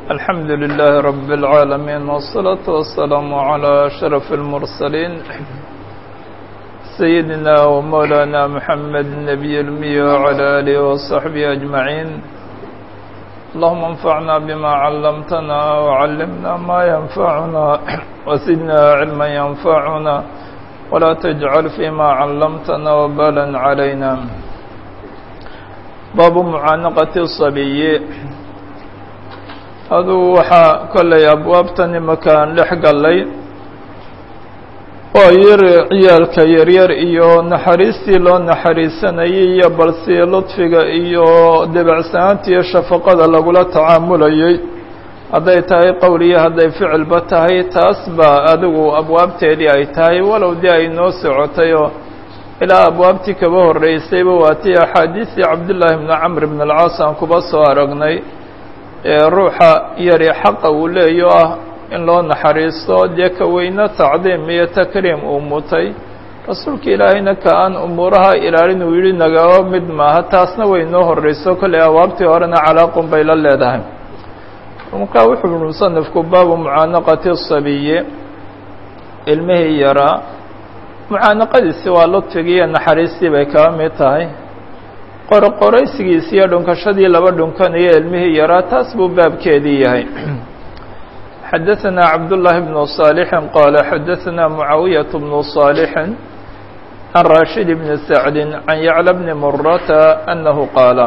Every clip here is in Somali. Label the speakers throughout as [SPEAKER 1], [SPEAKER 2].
[SPEAKER 1] الحمد لله رب العالمين والصلاة والسلام على أشرف المرسلين سيدنا ومولانا محمد النبي الأمي وعلى آله وصحبه أجمعين اللهم انفعنا بما علمتنا وعلمنا ما ينفعنا وزدنا علما ينفعنا ولا تجعل فيما علمتنا وبالا علينا باب معانقة الصبي aduu waxaa kollay abwaabtan imakaan dhex gallay oo yar ciyaalka yaryar iyo naxariistii loo naxariisanayay iyo balsi ludfiga iyo debacsanaanta iyo shafaqada lagula tacaamulayay hadday tahay qowl iyo hadday ficilba tahay taas baa adigu abwaabteedii ay tahay walow dee ay noo socotay oo ilaa abwaabtii kaba horreysayba waatii axaadiistii cabdullaahi bni camr bn alcaas aan kuba soo aragnay ruuxa yari xaqa uu leeyo ah in loo naxariisto dee ka weyne tacdiim iyo takriim uu mutay rasuulka ilaahayna ka aan umuuraha ilaalin uu yidhi nagaba mid maaha taasna way noo horreyso kollay awaabtii horena calaaqun bay la leedahay markaa wuxuu yihi musanifku baabu mucaanaqati sabiyi ilmihii yaraa mucaanaqadiisi waa ludfigii iyo naxariistii bay kaba mid tahay qorqoraysigiisi iyo dhunkashadii laba dhunkanayo ilmihii yaraa taas buu baabkeedii yahay xadaثna cabdاللahi بن صاaلح qال xadaثna معaawiyaة بن صاaلح عan rashid بن سacد عan yعلى بن murata أnahu qaala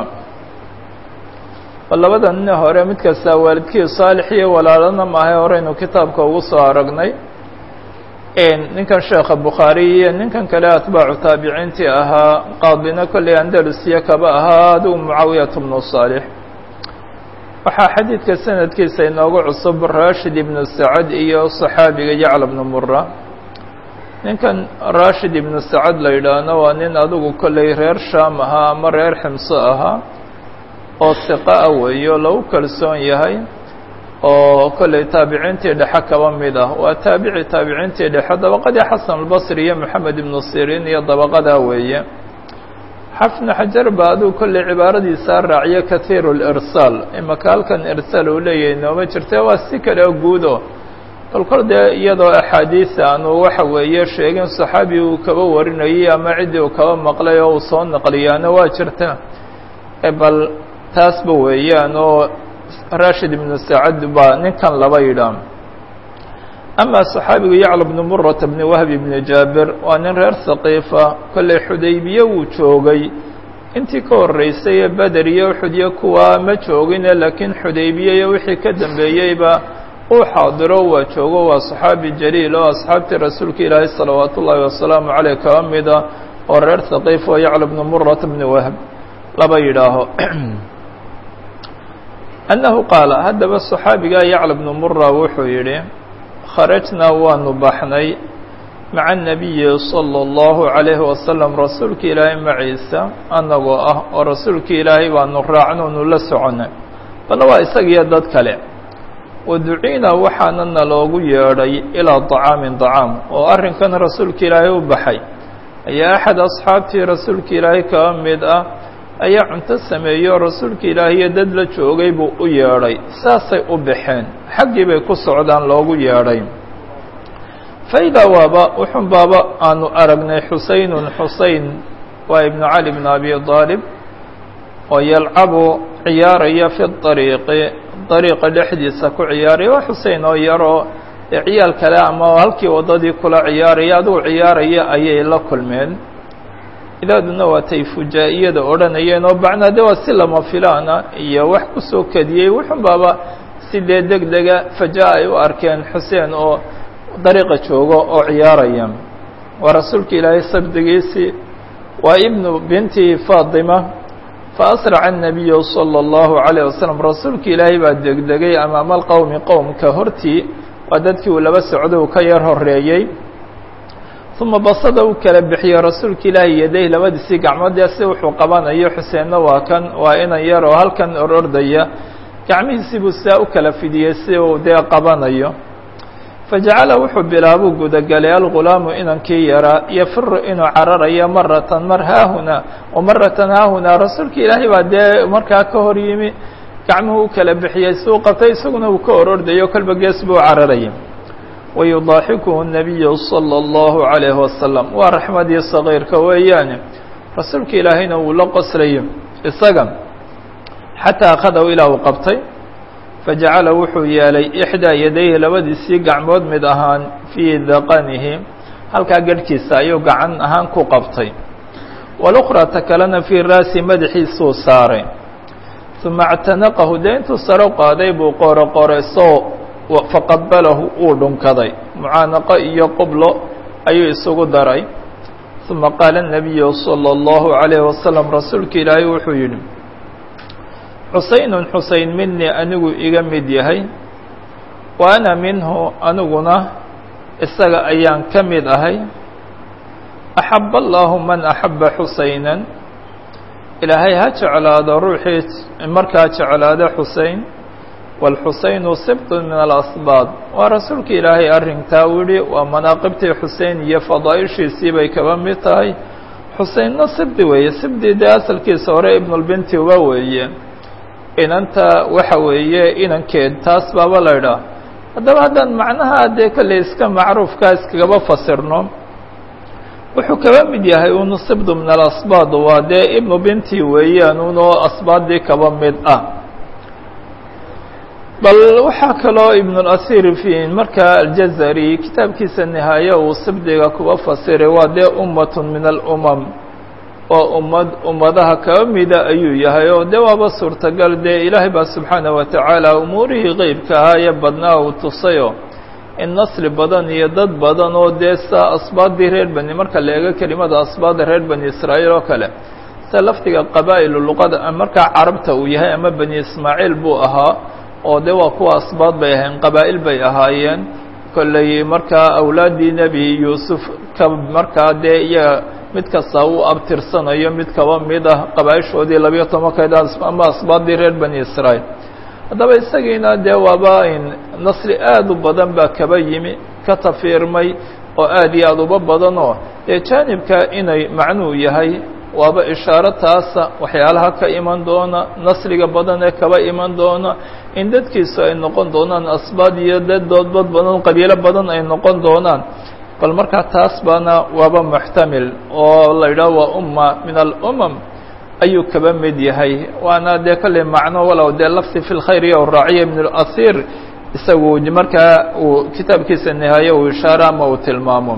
[SPEAKER 1] labada nin hore mid kastaa waalidkii صaalح iyo walaalana maahay horeynu kitaabka ugu soo aragnay ninkan sheekha bukhaari iyo ninkan kale atbaacu taabiciintii ahaa qaadina kolley andalusiya kaba ahaa adigu mucaawiyat bnu saalix waxaa xadiidka sanadkiisa inoogu cusub rashid ibnu sacad iyo saxaabiga yacla bnu mura ninkan rashid ibnu sacad la yidhaahno waa nin adigu kolley reer shaam ahaa ama reer ximso ahaa oo siqa ah weeyo lagu kalsoon yahay oo kolley taabiciintii dhexe kaba mid ah waa taabici taabiciintii dhexe dabaqadii xasan albasri iyo moxamed ibnu siriin iyo dabaqadaa weeye xafnu xajar ba aduu kolley cibaaradiisaa raaciyo kathiiru lirsaal imaka halkan irsaal uu leeyahay nooma jirte waa si kale oo guudo bal kol dee iyadoo axaadiisa aanu waxa weeye sheegin saxaabi uu kaba warinayay ama ciddii uu kaba maqlay oo uu soo naqliyaana waa jirta bal taasba weeyaan oo rashid ibnu sacad baa ninkan laba yidhaah amaa saxaabigu yacla bnu murata bni wahbi bni jaabir waa nin reer saqiifa kolley xudaybiye wuu joogay intii ka horreysay ee beder iyo uxud iyo kuwaa ma joogine laakiin xudaybiye iyo wixii ka dambeeyeyba uu xaadiro waa joogo waa saxaabi jaliil oo asxaabtii rasuulka ilaahay salawaat ullaahi wasalaamu caleyh kaba mida oo reer saqiif oo yacla bnu murata bni wahb laba yidhaaho annahu qaala haddaba saxaabigaa yacla bnu mura wuxuu yidhi kharajnaa waanu baxnay maca anabiyi sala allahu calayhi wasalam rasuulka ilaahay maciisa annagoo ah oo rasuulka ilaahay baanu raacnoonu la soconnay balla waa isagiyo dad kale wa duciinaa waxaana naloogu yeedhay ilaa dacaamin dacaam oo arrinkan rasuulka ilaahay u baxay ayaa axad asxaabtii rasuulka ilaahay kaba mid ah ayaa cunto sameeyo rasuulka ilaahiyo dad la joogay buu u yeedhay saasay u baxeen xaggii bay ku socdaan loogu yeedhay faidaa waaba wuxun baaba aanu aragnay xuseynun xuseyn waa ibnu cali bn abi aalib oo yalcabu ciyaaraya fi ariiqi dariiqa dhexdiisa ku ciyaaraya waa xusein oo yaroo ee ciyaal kale ama halkii waddadii kula ciyaaraya adigu ciyaaraya ayay la kulmeen ilaaduna waatay fujaa-iyada odhanayeen oo bacnaa de waa si lama filaana iyo wax kusoo kadiyey wuxun baaba si dee deg dega fajaa ay u arkeen xuseen oo dariiqa joogo oo ciyaaraya waa rasuulka ilaahay sabdigiisii waa ibnu binti faatima fa asraca الnabiyu salى اllahu عalيه wasalam rasuulka ilaahay baa degdegay amaama alqowmi qowmka hortii waa dadkii uu laba socday uu ka yar horeeyey uma basada u kala bixiyey rasuulka ilaahi yaday labadiisii gacmoodee si wuxuu qabanayo xuseenna waa kan waa inan yar oo halkan orordaya gacmihiisii buu sidaa u kala fidiyey si uu dee qabanayo fajacala wuxuu bilaabuu gudagalay algulaamu inankii yaraa yafiru inuu cararayo maratan mar haahunaa wa maratan haahunaa rasuulka ilaahay baa dee markaa ka hor yimi gacmuhu u kala bixiyey suu qabtay isaguna uu ka orordayo kolba gees buu cararayay wayudaaxikuhu nabiyu salى اllahu عalayhi wasalam waa raxmadii sagiirka weeyaane rasuulka ilaahayna wuu la qoslayo isaga xataa akhadahu ilaa uu qabtay fajacala wuxuu yeelay ixdaa yadayhi labadiisii gacmood mid ahaan fii daqanihi halkaa garhkiisa ayuu gacan ahaan ku qabtay walukhraa ta kalena fii raasi madaxiisuu saaray uma اctanaqahu dee intuu saro qaaday buu qooro qoreysoo faqabalahu uu dhunkaday mucaanaqo iyo qublo ayuu isugu daray uma qaala الnabiyu salى اllahu عalayhi wasalam rasuulka ilaahay wuxuu yidhi xusaynun xuseyn minii anigu iga mid yahay wa ana minhu aniguna isaga ayaan ka mid ahay axab allahu man axaba xusaynan ilaahay ha jeclaado ruuxii markaa jeclaada xusein wاlxusaynu sibtun min alasbaad waa rasuulka ilaahay arrintaa u yihi waa manaaqibtii xusein iyo fadaaishiisii bay kaba mid tahay xuseynna sibdi weeye sibdi dee asalkiisa hore ibnulbinti uba weeye inanta waxa weeye inankeed taas baaba la idhaah haddaba haddaan macnaha dee kolley iska macruufkaa iskagaba fasirno wuxuu kaba mid yahay unu sibdu min alasbaad waa dee ibnu binti weeyaan unoo asbaaddii kaba mid ah bal waxaa kaloo ibnulasiir fi markaa aljazari kitaabkiisa nihaaye uu sibdiga kuba fasiray waa dee ummatun min alumam oo ummad ummadaha kaba mida ayuu yahay oo dee waaba suurtagal dee ilaahay baa subxaanaه wa tacaala umuurihii qeybka ahaa ee badnaa uu tusayo in nasli badan iyo dad badan oo dee saa asbaaddii reer bani marka la eego kelimada asbaadda reer bani israa'iil oo kale sida lafdiga qabaa'ilu luqada markaa carabta uu yahay ama bani ismaaciil buu ahaa oo de waa kuwa asbaad bay ahayn qabaa'il bay ahaayeen kolley markaa awlaaddii nebi yuusuf ka markaa dee iyaga mid kasta uu abtirsanayo mid kaba mid ah qabaaishoodii labiyo tobankeed ama asbaaddii reer bani israa'iil haddaba isagiina dee waaba in nasri aad u badan baa kaba yimi ka tafiirmay oo aad iyo aad uba badanoo dee jaanibka inay macnuu yahay waaba ishaaro taasa waxyaalaha ka iman doona nasriga badan ee kaba iman doona in dadkiisu ay noqon doonaan asbaad iyo dad doodbad badan qabiilo badan ay noqon doonaan bal markaa taas baana waaba muxtamil oo la yidhaho waa umma min alumam ayuu kaba mid yahay waana dee kolley macno walow dee lafdi fi lkhayr iyo raaciya ibn اlasiir isagu markaa uu kitaabkiisa nihaaye uu ishaaro ama uu tilmaamo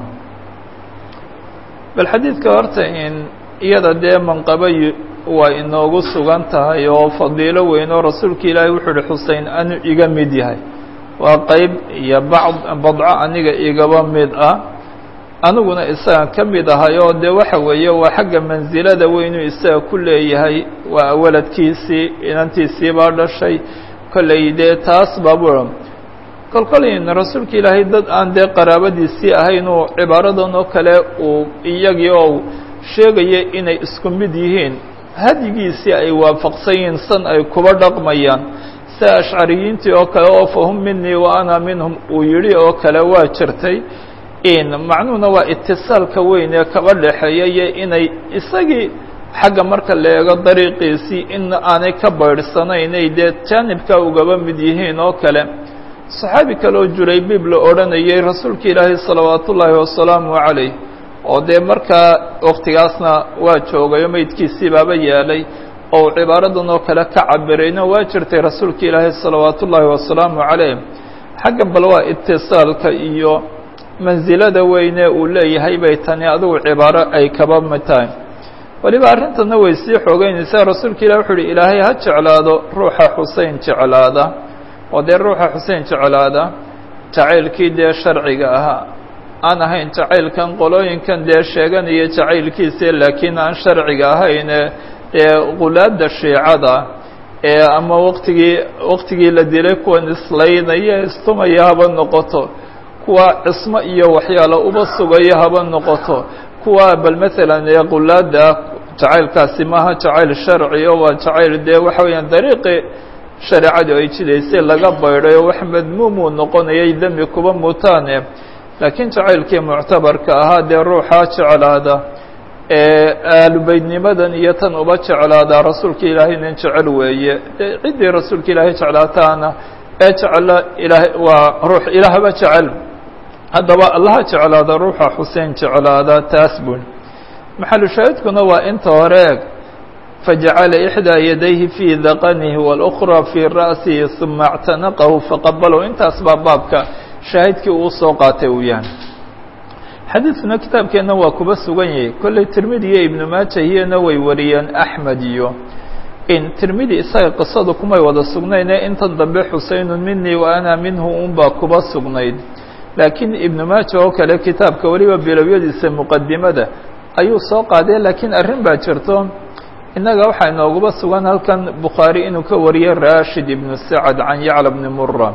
[SPEAKER 1] bal xadiidka horta in iyada dee manqaba waa inoogu sugan tahay oo fadiilo weyn oo rasuulka ilaahay wuxuu uhi xusein anu iga mid yahay waa qeyb iyo bacd badco aniga igaba mid ah aniguna isaga ka mid ahay oo dee waxa weeye waa xagga mansilada weynuu isaga ku leeyahay waa waladkiisii inantiisii baa dhashay kolley dee taas baabu kol kolin rasuulka ilaahay dad aan dee qaraabadiisii ahayn uu cibaaradan oo kale uu iyagii oo sheegaya inay isku mid yihiin hadyigiisii ay waafaqsan yihiin san ay kuba dhaqmayaan sida ashcariyiintii oo kale oo fahum minii wa ana minhum uu yidhi oo kale waa jirtay in macnuhuna waa itisaalka weyn ee kaba dhexeeya iyo inay isagii xagga marka la eego dariiqiisii in aanay ka baydhsanaynay dee jaanibka ugaba mid yihiin oo kale saxaabi kale oo juraybiib la odhanayay rasuulka ilaahay salawaat ullaahi wasalaamu calayh oo dee markaa waktigaasna waa joogayo meydkiisii baaba yeelay oo cibaaradan oo kale ka cabirayna waa jirtay rasuulka ilaahay salawaat ullaahi wasalaamu calayh xagga bal waa itisaalka iyo mansilada weyne uu leeyahay bay tani adigu cibaaro ay kaba mid tahay weliba arrintana way sii xoogeynaysaa rasuulka ilah wuxuu uhi ilaahay ha jeclaado ruuxa xusein jeclaada oo dee ruuxa xusein jeclaada jacaylkii dee sharciga ahaa aan ahayn jacaylkan qolooyinkan dee sheeganaya jacaylkiisa laakiin aan sharciga ahayne dee qulaada shiicada ee ama waktigii waktigii la dilay kuwan islaynaya istumaya haba noqoto kuwa cismo iyo waxyaala uba sugaya haba noqoto kuwa bal maalan ee qulaada jacaylkaasi maaha jacayl sharci o waa jacayl dee waxa weeyaan dariiqi shareecadu ay jidaysay laga baydhay oo wax madmuumuu noqonayay dembi kuba mutaane laakiin jacaylkii muctabarka ahaa dee ruuxaa jeclaada aalubeydnimadan iyo tan uba jeclaadaa rasuulka ilaahay nin jecel weeye ciddii rasuulka ilaahay jeclaataana ee jecla ilahay waa ruux ilaahba jecel haddaba allaha jeclaada ruuxa xuseen jeclaada taas bun maxalu shaahidkuna waa inta hore eg fajacala ixdaa yadayhi fii daqanihi wاlأkra fii ra'sihi ثuma اctanaqahu faqabalahu intaas baa baabka shaahidkii uu soo qaatay uu yahay xadiidkuna kitaabkeenna waa kuba sugan yahay kolley tirmidi iyo ibnu maaja iyana way wariyeen axmed iyo in tirmidi isaga qisadu kumay wada sugnayne intan dambe xuseynun minii wa ana minhu unbaa kuba sugnayd laakiin ibnu maaja oo kale kitaabka weliba bilowyadiisa muqadimada ayuu soo qaadee laakiin arrin baa jirto innaga waxaa inooguba sugan halkan bukhaari inuu ka wariyey rashid ibnu sacad can yacla bni mura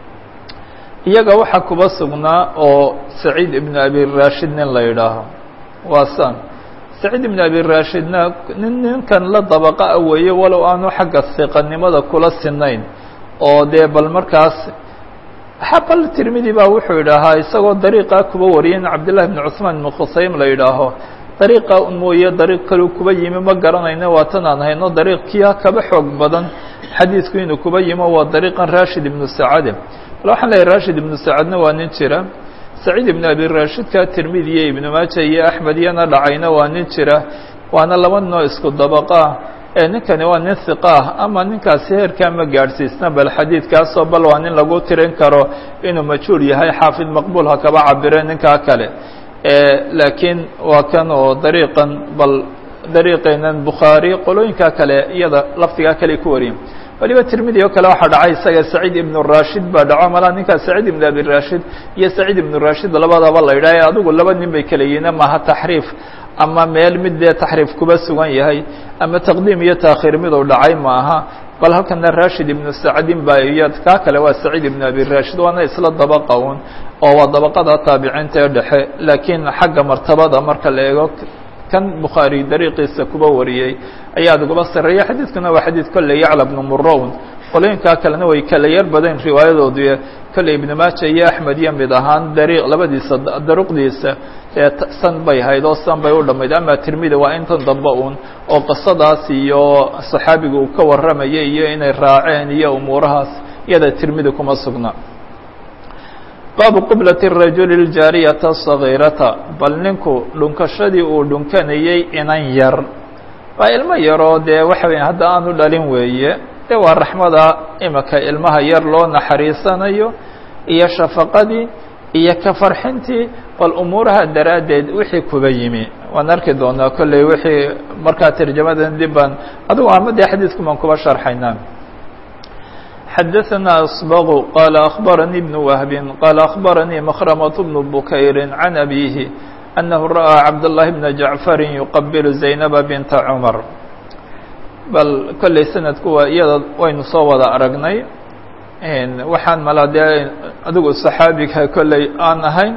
[SPEAKER 1] iyaga waxaa kuba sugnaa oo saciid ibnu abi rashid nin la yidhaaho waa san saciid ibnu abi rashidna nin ninkan la dabaqa a weeye walow aanu xagga siqanimada kula sinayn oo dee bal markaas bal tirmidi baa wuxuu yidhaahaa isagoo dariiqaa kuba wariyay in cabdillahi bni cusmaan ibnu khusaym la yidhaaho dariiqa mooye dariiq kaleu kuba yimi ma garanayno waa tan aan hayno dariiqkiia kaba xoog badan xadiidku inuu kuba yimo waa dariiqan rashid ibnu sacade bal waxaan leeyahy rashid ibnu sacadna waa nin jira saciid ibnu abi rashidka tirmidi iyo ibnu maaja iyo axmed iyana dhacayna waa nin jira waana laba noo isku dabaqaa ee ninkani waa nin hiqa ah ama ninkaasi heerkaa ma gaadhsiisna bal xadiidkaasoo bal waa nin lagu tirin karo inuu majhuul yahay xaafid maqbuul ha kaba cabire ninkaa kale laakiin waa kan oo dariiqan bal dariiqeenan bukhaari qolooyinka kale iyada lafdigaa kale ku wariyen waliba tirmidi oo kale waxaa dhacay isaga saciid ibnu rashid baa dhaco malaa ninkaas saciid ibnu abi rashid iyo saciid ibnu rashid labadaba la yidhaha adigu laba nin bay kala yihiin maaha taxriif ama meel mid dee taxriif kuba sugan yahay ama taqdiim iyo taakhiir miduu dhacay maaha bal halkana rashid ibnu sacdin baa iyo kaa kale waa saciid ibnu abi rashid waana isla dabaqa un oo waa dabaqada taabiciinta ee dhexe laakiin xagga martabada marka la eego kan bukhaari dariiqiisa kuba wariyey ayaa aduguba sareeya xadiidkuna waa xadiid kolley yacla bnu murown qolooyinkaa kalena way kala yar badan riwaayadoodu kolley ibnu maaja iyo axmed iyo mid ahaan dariiq labadiisa daruqdiisa ee san bay hayd oo san bay u dhammayd ama tirmidi waa intan dambe un oo qisadaas iyo saxaabiga uu ka warramayay iyo inay raaceen iyo umuurahaas iyada tirmidi kuma sugna baabu qiblati rajuli ljaariyata sagiirata bal ninku dhunkashadii uu dhunkanayey inan yar waa ilmo yaroo dee waxa weya hadda aanu dhalin weeye dee waa raxmada imika ilmaha yar loo naxariisanayo iyo shafaqadii iyo ka farxintii bal umuuraha daraaddeed wixii kuba yimi waan arki doonaa kolley wixii markaa tarjamadan dib baan adigu ama dee xadiidku baan kuba sharxaynaa xadaثna أصبغ qال أخبرني بن وهب qال أخبرني مخرمة بن بكير عن أبيه أنه رأى عبد الله بن جعفر يqبل زينب بنت cمر bal kolley sanadku waa iyada waynu soo wada aragnay waxaan mala dee adigu صaxaabiga kolley aan ahayn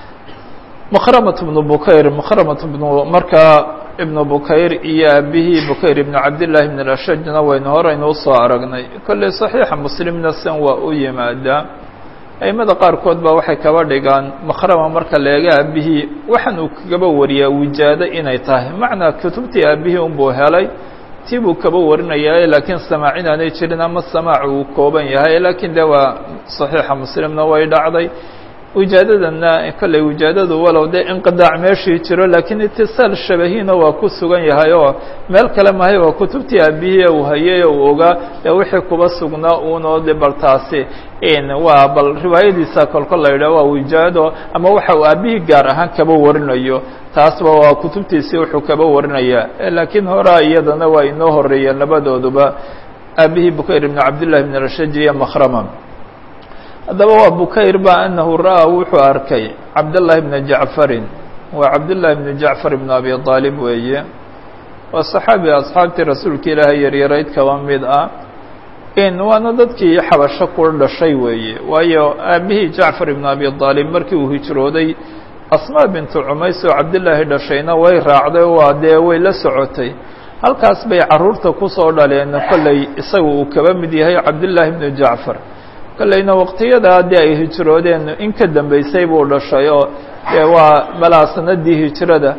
[SPEAKER 1] مخرمة بن بكير مخرمة بن markaa ibn bukayr iyo aabihii bukayr ibn cabdillaahi ibn ashajna waynu horeynu usoo aragnay kolley saxiixa muslimna san waa u yimaadaa aimada qaarkood baa waxay kaba dhigaan makhrama marka la eega aabihii waxaan uu kaba wariyaa wijaado inay tahay macnaa kutubtii aabihii unbuu helay tii buu kaba warinayaa laakiin samaac inaanay jirin ama samaac uu kooban yahay laakiin de waa saxiixa muslimna way dhacday wijaadadana kolley wijaadadu walow dee inqidaac meeshii jiro laakiin itisaal shabahiina waa ku sugan yahay oo meel kale mahay waa kutubtii aabihii uu hayay uu ogaa ee wixii kuba sugnaa uunoo de bal taasi waa bal riwaayadiisa kolkol la yidhah waa wijaado ama waxa uu aabihii gaar ahaan kaba warinayo taasba waa kutubtiisii wuxuu kaba warinayaa laakiin horaa iyadana waa inoo horeeyeen labadooduba aabihii bukayr ibn cabdillahi ibn rashaji iyo makhrama haddaba waa bukayr ba anahu ra'aa wuxuu arkay cabdالlahi bna jacfarin waa cabdالlahi bn jacfar ibn abi aalib weeye waa صaxaabi asxaabtii rasuulka ilaahay yaryarayd kaba mid ah in waana dadkii xabasho ku dhashay weeye waayo aabihii jacfar ibn abi aalib markii uu hijrooday asmaa bintu cumays oo cabdillaahi dhashayna way raacday waa dee way la socotay halkaas bay caruurta kusoo dhaleen kolley isaga uu kaba mid yahay cabdillaahi bnu jacfar kolleyna waqtiyadaa dee ay hijroodeen in ka dambeysay buu dhashay oo dee waa malaa sanadii hijrada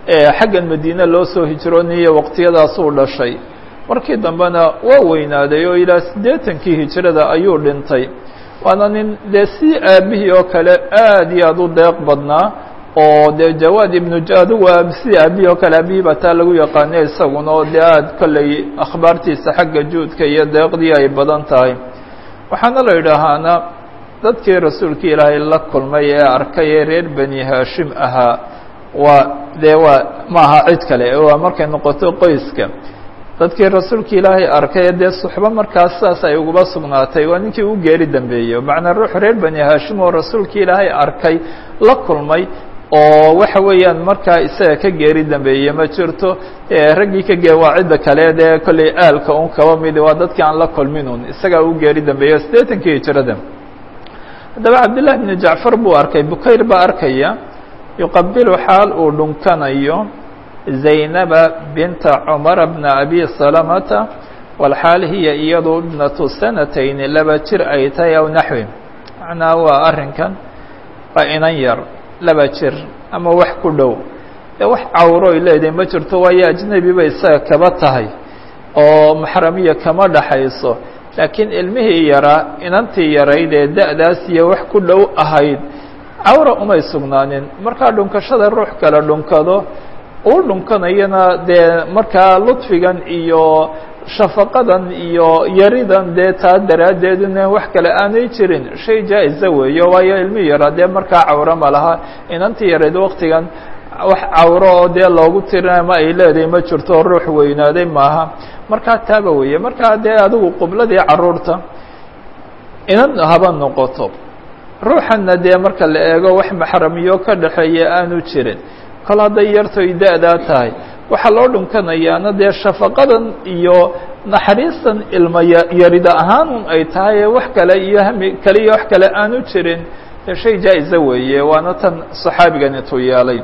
[SPEAKER 1] xaggan madiine loo soo hijroonayay waqtiyadaasuu dhashay markii dambena waa weynaaday oo ilaa siddeetankii hijrada ayuu dhintay waana nin dee si aabihii oo kale aad iyo aad u deeq badnaa oo dee jawaad ibnu adugu si aabihii oo kale aabihii baa taa lagu yaqaanay isaguna oo dee aad kolley akhbaartiisa xagga juudka iyo deeqdii ay badan tahay waxaana la yidhaahaana dadkii rasuulka ilaahay la kulmay ee arkay ee reer bani haashim ahaa waa dee waa maaha cid kale waa markay noqoto qoyska dadkii rasuulka ilaahay arkay dee suxbo markaas saas ay uguba sugnaatay waa ninkii u geeri dambeeyey macnaa ruux reer bani haashim oo rasuulka ilaahay arkay la kulmay oo waxa weeyaan markaa isaga ka geeri dambeeye ma jirto raggii ka gee waa cidda kale dee kolley aalka un kaba mid waa dadkii aan la kulmin un isagaa u geeri dambeeyo siddeetankii hijrada haddaba cabdillahi bni jacfar buu arkay bukayr baa arkaya yuqabilu xaal uu dhunkanayo zaynaba binta cumara bna abi salamata walxaal hiya iyadu ibnatu sanatayni laba jir ay tahay aw naxwi macnaa waa arrinkan waa inan yar laba jir ama wax ku dhow ee wax cawroy leedahay ma jirto waayo ajnebi bay isaga kaba tahay oo maxramiya kama dhaxayso laakiin ilmihii yaraa inantii yarayd ee da-daas iyo wax ku dhow ahayd cawra umay sugnaanin markaa dhunkashada ruux kale dhunkado uu dhunkanayana dee markaa ludfigan iyo shafaqadan iyo yaridan dee taa daraaddeeduna wax kale aanay jirin shay jaa-isa weeyo waayo ilmihii yaraa dee markaa cawro ma laha inantii yarayd waktigan wax cawro oo dee loogu tirinay ma ay leedahay ma jirto ruux weynaaday maaha markaa taaba weeye markaa dee adigu qubladii caruurta inan haba noqoto ruuxanna dee marka la eego wax maxramiyo ka dhexeeya aanu jirin kol hadday yartoy da-daa tahay waxaa loo dhunkanayaana dee shafaqadan iyo naxariistan ilma yarida ahaan un ay tahay ee wax kale iyo hami kale iyo wax kale aanu jirin dee shay jaa-isa weeye waana tan saxaabigan intuu yeelay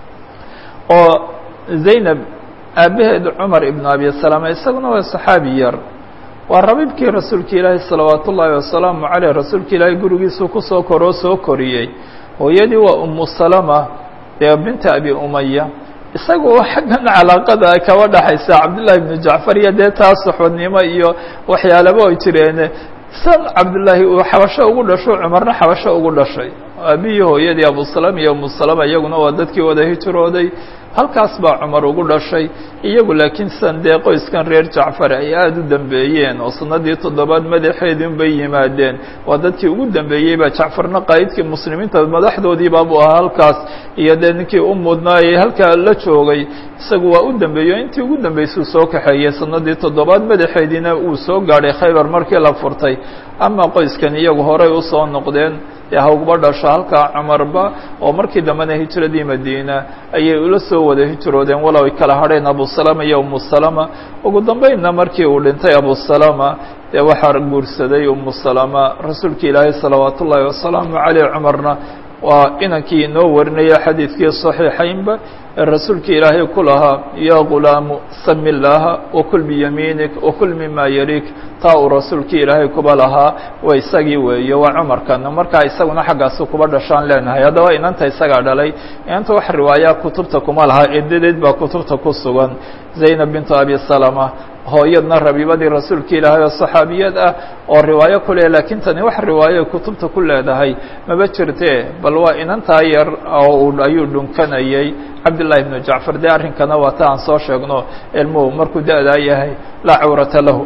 [SPEAKER 1] oo zaynab aabaheed cumar ibnu abi salama isaguna waa saxaabi yar waa rabiibkii rasuulka ilaahi salawaat ullaahi wasalaamu caleyh rasuulka ilaahay gurigiisuu kusoo koroo soo koriyey hooyadii waa umu salama dee binta abi umaya isagu xaggan calaaqada kaba dhaxaysa cabdullahi ibnu jacfar iyo dee taa suxbadnimo iyo waxyaalaba ay jireen san cabdullaahi uu xabasho ugu dhasho cumarna xabasho ugu dhashay aabihii hooyadii abusalama iyo umu salama iyaguna waa dadkii wada hijrooday halkaas baa cumar ugu dhashay iyagu laakiin sidan dee qoyskan reer jacfar ay aada u dambeeyeen oo sanadii toddobaad madaxeedin bay yimaadeen waa dadkii ugu dambeeyey baa jacfarna qaa'idkii muslimiinta madaxdoodiiba buu ahaa halkaas iyo dee ninkii u mudnaayey halkaa la joogay isagu waa u dambeeyo intii ugu dambeysuu soo kaxeeyey sanadii toddobaad madaxeediina uu soo gaadhay khaybar markii la furtay ama qoyskan iyagu horay usoo noqdeen dee hawgba dhasho halkaa cumarba oo markii dambena hijradii madiina ayay ula soo wada hijroodeen walow ay kala hadheen abusalama iyo umu salama ugu dambeynna markii uu dhintay abusalama dee waxaa guursaday umu salama rasuulka ilaahay salawaat ullaahi wasalaamu caleyh cumarna waa inankii inoo warinaya xadiidkii صaxiixaynba ee rasuulka ilaahay ku lahaa ya gulaamu sami llaaha wakul biyamiinik wakul mima yalik taa uu rasuulka ilaahay kuba lahaa waa isagii weeye waa cumarkana markaa isaguna xaggaasu kuba dhashaan leenahay haddaba inanta isagaa dhalay inanta wax riwaaya kutubta kuma laha edadeed baa kutubta ku sugan zaynab bintu abi salama hooyadna rabiibadii rasuulka ilaahay oo saxaabiyad ah oo riwaayo ku leh laakiin tani wax riwaayo kutubta ku leedahay maba jirte bal waa inantaa yar oo ayuu dhunkanayay cabdالlahi بن jacfar de arrinkana waa ta aan soo sheegno ilmuhu markuu da-daa yahay laa cawrata lahu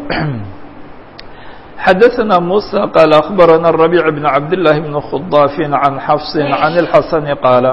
[SPEAKER 1] xadaثna muسى qال أخbarana الربيع بن cabdاللahi بن khضاaf عan xفص عan الxasن qaala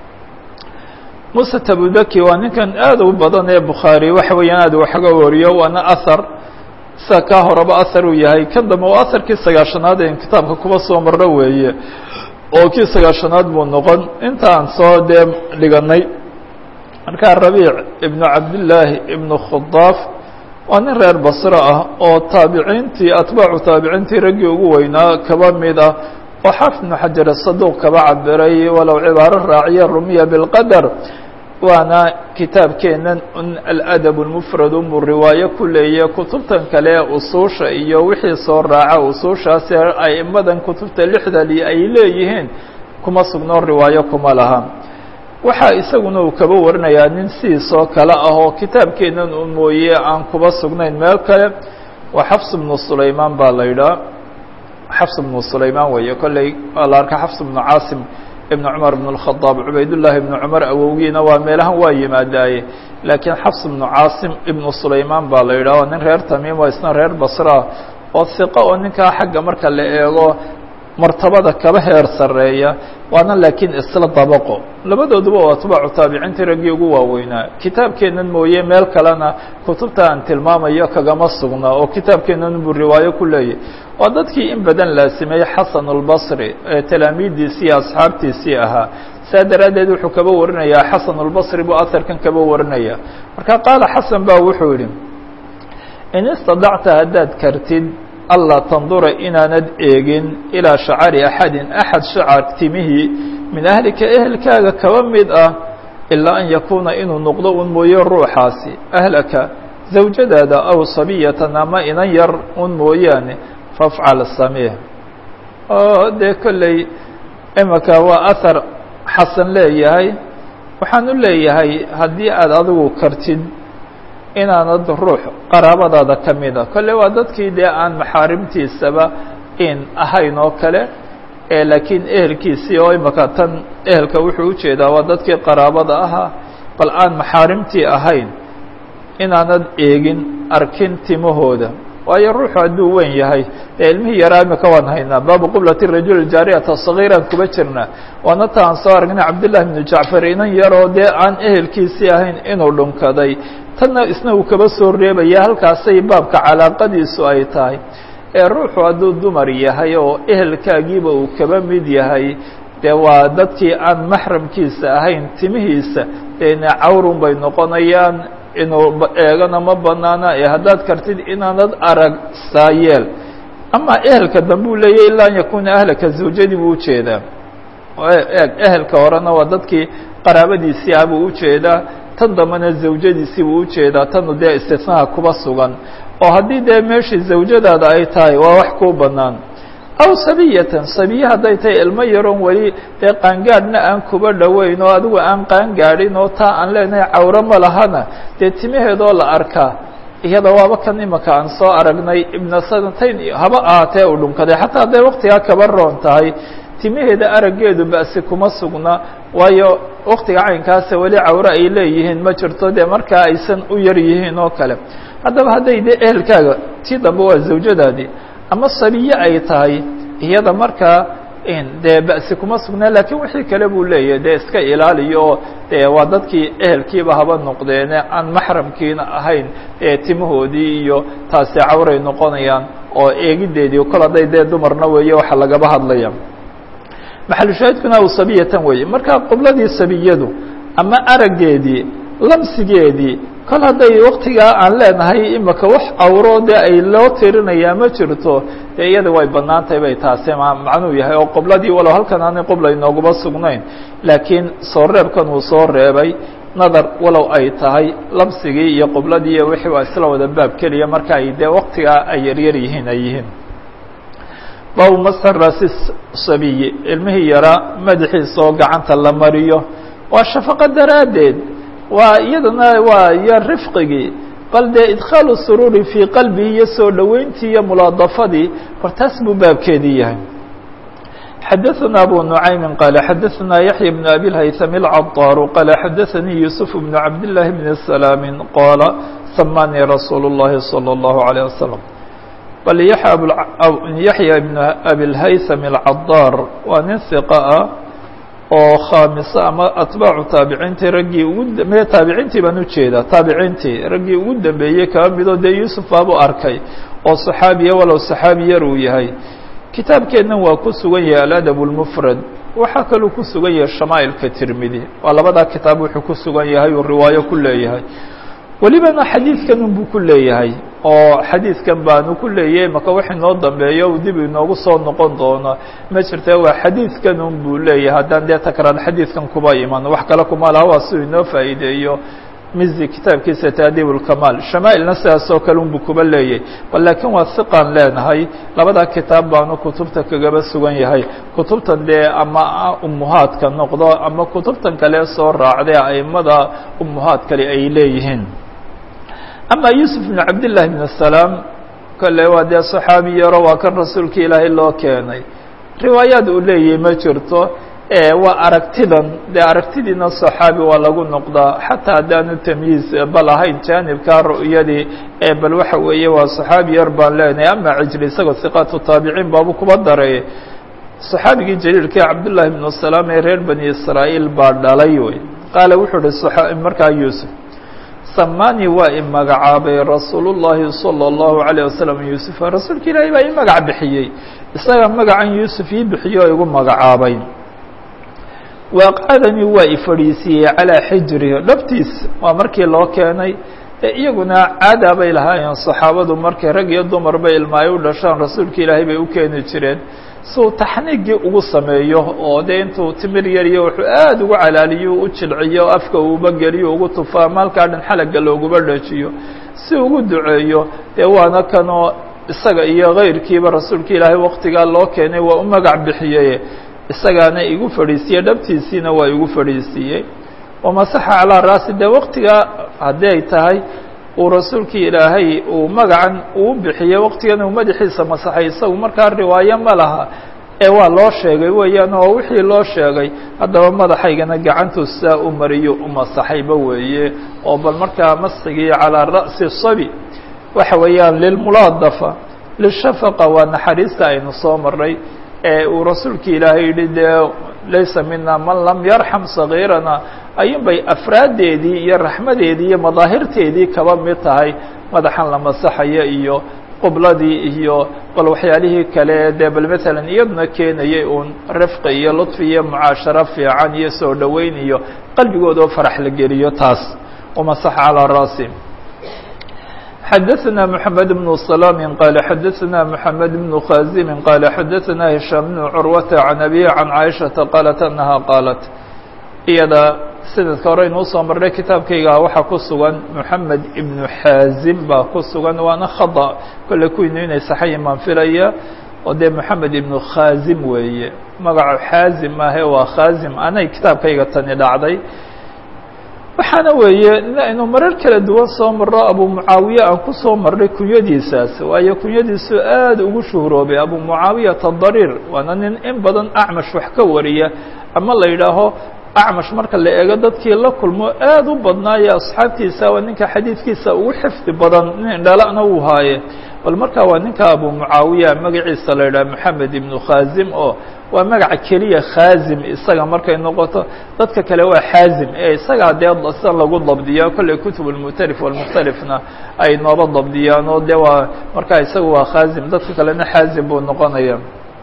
[SPEAKER 1] muسى tbudaki waa ninkan aad u badan ee bukhaarي waxa weeyaan aad waxga wariyo waana ahar sida kaa horeba ahar uu yahay kan dambe waa aharkii sagaashanaad en kitaabka kuba soo marro weeye oo kii sagaashanaad buu noqon inta aan soo dee dhiganay markaa rabiic ibnu cabdillaahi ibnu khudaaf waa nin reer basro ah oo taabiciintii atbaacu taabiciintii raggii ugu weynaa kaba mid ah oo xaafid ibnu xajar saduuq kaba cabiray walow cibaaro raaciya rumiya bilqadar waana kitaabkeenan aladab lmufrad unbuu riwaayo ku leeya kutubtan kale usuusha iyo wixii soo raaca usuushaasi aimadan kutubta lixdali ay leeyihiin kuma sugnoo riwaayo kuma laha waxaa isaguna uu kaba warinayaa nin sidiisoo kale ah oo kitaabkeennan u mooye aan kuba sugnayn meel kale waa xafs bnu sulaymaan baa la yidhaha xafs bnu sulaymaan weeye kolley waa la arka xafs bnu caasim ibn cumar ibn اkhadaab cubaydullaahi ibnu cumar awowgiina waa meelahan waa yimaadaaye laakiin xafs ibnu caasim ibnu sulaymaan baa la yidhaha nin reer tamiim oo isna reer basra oo hiqo oo ninkaa xagga marka la eego martabada kaba heer sarreeya waana laakiin isla dabaqo labadooduba waa atbaacu taabiciintii raggii ugu waaweynaa kitaabkeennan mooye meel kalena kutubta aan tilmaamayo kagama sugna oo kitaabkeennan buu riwaayo ku leeyahy waa dadkii in badan laasimay xasan اlbasri ee talaamiiddiisii iyo asxaabtiisii ahaa saa daraaddeed wuxuu kaba warinayaa xasan اlbasri buu aharkan kaba warinaya marka qaala xasan ba wuxuu yihi in istadacta haddaad kartid alla tandura inaanad eegin ilaa shacari axadin axad shacar timihii min ahlika ehelkaaga kaba mid ah ilaa an yakuuna inuu noqdo un mooye ruuxaasi ahlaka zawjadaada aw sabiyatan ama inan yar un mooyaane fafcal samih oo dee kolley imaka waa ahar xasan leeyahay waxaan u leeyahay haddii aad adigu kartid inaanad ruux qaraabadaada ka mida kolle waa dadkii dee aan maxaarimtiisaba in ahayn oo kale ee laakiin ehelkiisii oo imaka tan ehelka wuxuu ujeedaa waa dadkii qaraabada ahaa bal aan maxaarimtii ahayn inaanad eegin arkin timahooda waayo ruuxu hadduu weyn yahay dee ilmihii yaraa imika waan haynaa baabu qiblati rajul jaariyata sagiiraan kuba jirnaa waana ta aan soo aragnay cabdillahi bnu jacfar inan yaroo dee aan ehelkiisii ahayn inuu dhunkaday tanna isna uu kaba soo reebaya halkaasay baabka calaaqadiisu ay tahay ee ruuxu hadduu dumar yahay oo ehelkaagiiba uu kaba mid yahay dee waa dadkii aan maxramkiisa ahayn timihiisa deena cawrun bay noqonayaan inuu eegana ma banaana ee haddaad kartid inaanad arag saayeel ama ehelka dambe uu leeyahy ilaa an yakuuna ahlaka zawjadii buu ujeedaa eeg ehelka horena waa dadkii qaraabadiisii ah buu ujeedaa tan dambena zawjadiisii buu ujeedaa tanu dee istisnaha kuba sugan oo haddii dee meeshii zawjadaada ay tahay waa wax kuu banaan aw sabiyatan sabiye hadday tahay ilmo yaroon weli dee qaangaadhna aan kuba dhoweyn oo adigu aan qaangaadhin oo taa aan leenahay cawro ma lahana dee timaheedoo la arkaa iyada waaba kan imaka aan soo aragnay ibna sanatayn haba ahaatee uu dhunkaday xataa hadday waktigaa kaba roon tahay timaheeda araggeedu ba'si kuma sugna waayo waktiga caynkaasa weli cawre ay leeyihiin ma jirto dee markaa aysan u yar yihiin oo kale haddaba hadday dee ehelkaaga tii dambe waa zawjadaadii ama sabiye ay tahay iyada markaa dee ba'si kuma sugnaa lakiin wixii kale buu leeyahay dee iska ilaaliyo oo dee waa dadkii ehelkiiba haba noqdeene aan maxramkiina ahayn ee timahoodii iyo taasi cawray noqonayaan oo eegideedii kol hadday dee dumarna weeye waxa lagaba hadlaya maxalushaahidkuna aw sabiyatan weeye markaa qibladii sabiyadu ama araggeedii lamsigeedii kol hadday waktigaa aan leenahay imaka wax awro dee ay loo tirinayaa ma jirto dee iyada way bannaan tahay bay taasi macnuu yahay oo qibladii walow halkan aanay qibla inooguma sugnayn laakiin soo reebkan uu soo reebay nadar walow ay tahay lamsigii iyo qibladii iyo wixii waa isla wada baab keliya marka ay dee waktigaa ay yaryar yihiin ay yihiin baabu masxi raasi sabiyi ilmihii yaraa madaxiisa oo gacanta la mariyo waa shafaqo daraaddeed waa iyadana waa iyo rifqigii bal dee idkhaalu suruuri fii qalbihi iyo soo dhoweyntii iyo mulaadafadii hor taas buu baabkeedii yahay xadaثna abu nuعaymi qaala xadaثna yaحya bn abi اlhayثam اlcadaaru qaala xadaثanii yuسuf bn cabdالlahi bn salaami qaala samanii rasuul الlahi salى الlahu عalيه wasalam bal yaxya ibn abi اlhayثam اlcadaar waa nin hiqa ah oo khaamiso ama atbaacu taabiciintii raggii ugu me taabiciintii baan ujeedaa taabiciintii raggii ugu dambeeyey kaba midoo dee yuusuf baabuu arkay oo saxaabiya walow saxaabi yar uu yahay kitaabkeennan waa ku sugan yahay aladab اlmufrad waxaa kaluu ku sugan yahay shamaa'ilka tirmidi waa labadaa kitaab wuxuu ku sugan yahay uu riwaayo ku leeyahay welibana xadiidkan unbuu ku leeyahay oo xadiidkan baanu ku leeyahay maka wax inoo dambeeyo uu dib inoogu soo noqon doono ma jirta waa xadiidkan un buu leeyahay haddaan dee takraar xadiidkan kuba iman wax kale kuma laha waa siuu inoo faa'iideeyo mizi kitaabkiisa taadiib اlkamaal shamaa'ilna sidaasoo kale unbu kuba leeyay bal laakiin waa hiqaan leenahay labadaa kitaab baanu kutubta kagaba sugan yahay kutubtan dee ama umuhaadka noqdo ama kutubtan kale soo raacday aimada umuhaad kale ay leeyihiin ama yuusuf bn cabdillahi bn salaam kale waa dee saxaabi yaro waa kan rasuulka ilaahay loo keenay riwaayaad uu leeyahay ma jirto waa aragtidan dee aragtidiina صaxaabi waa lagu noqdaa xataa haddaanu tamyiiz bal ahayn jaanibkaa ru'yadii ee bal waxa weeye waa صaxaabi yar baan leenahay ama cijli isagoo hiqaatu taabiciin baabu kuba daray صaxaabigii jaliilkii cabdullahi bnu salaam ee reer bani israa'iil baa dhalay wey qaala wuxuu uhi markaa yuusuf samani waa i magacaabay rasuul الlahi salى الlahu عalيه wasalam yuusufa rasuulka ilaahay baa i magac bixiyey isaga magacan yuusuf ii bixiyo o igu magacaabay waaqacadani waa i fadhiisiiyey calىa xijrihi dhabtiis waa markii loo keenay iyaguna caada bay lahaayeen saxaabadu markay rag iyo dumarba ilma ay u dhashaan rasuulka ilaahay bay u keeni jireen siuu taxniigii ugu sameeyo oo dee intuu timir yariyo wuxuu aada ugu calaaliyo u jilciyo afka uuba geliyo ugu tufo ama halkaa dhan xalaga looguba dhajiyo si ugu duceeyo dee waana kanoo isaga iyo kayrkiiba rasuulka ilaahay waktigaa loo keenay waa u magac bixiyey isagaana igu fadhiisiiyey dhabtiisiina waa igu fadhiisiiyey wamasaxa calaa raasi dee waktigaa haddii ay tahay uu rasuulkii ilaahay uu magacan uu bixiyey waktigan uu madaxiisa masaxay isagu markaa riwaayo ma laha ee waa loo sheegay weeyaan oo wixii loo sheegay haddaba madaxaygana gacantuu saa u mariyo u masaxayba weeye oo bal markaa masigii calaa ra'si sabi waxa weeyaan lilmulaadafa lishafaqa waa naxariista aynu soo maray ee uu rasuulka ilaahay yihi dee laysa mina man lam yarxam sagiirana ayun bay afraaddeedii iyo raxmadeedii iyo madaahirteedii kaba mid tahay madaxan la masaxaya iyo qubladii iyo bal waxyaalihii kale dee bal matalan iyaduna keenayay uun rifqi iyo ludfi iyo mucaasharo fiican iyo soo dhoweyn iyo qalbigooda oo farax la geliyo taas wamasaxa calaa raasi xdثna محamed بن سلام qال xdثna محamed بن khازim qال xdثna هiشhام بن curwة عن أbيه عن cائشhaةa qالت أنها qاaلت iyada sanadka hore inuu soo marnay kitaabkayga waxaa ku sugan محamed iبن xاazim baa ku sugan waana khaطأ kole kuwinu inay saxayi maan filaya oo dee محamed iبن khاazim weeye magaco xaazim maahe waa khاazim anay kitaabkayga tani dhacday waxaana weeye aynu marar kala duwan soo marro abu mucaawiye aan ku soo marnay kunyadiisaas waayo kunyadiisu aada ugu shuhuroobay abu mucaawiyata dariir waana nin in badan acmash wax ka wariya ama la yidhaaho acmash marka la eego dadkii la kulmo aada u badnaayo asxaabtiisa waa ninka xadiidkiisa ugu xifdi badan nin dhalana uu haaye bal markaa waa ninka abu mucaawiya magaciisa la yidhaha moxamed ibnu khazim oo waa magaca keliya khazim isaga markay noqoto dadka kale waa xaazim ee isagaa dee sida lagu dabdiya kolley kutub almutalif walmukhtalifna ay nooba dabdiyaan oo dee waa markaa isaga waa khazim dadka kalena xaazim buu noqonaya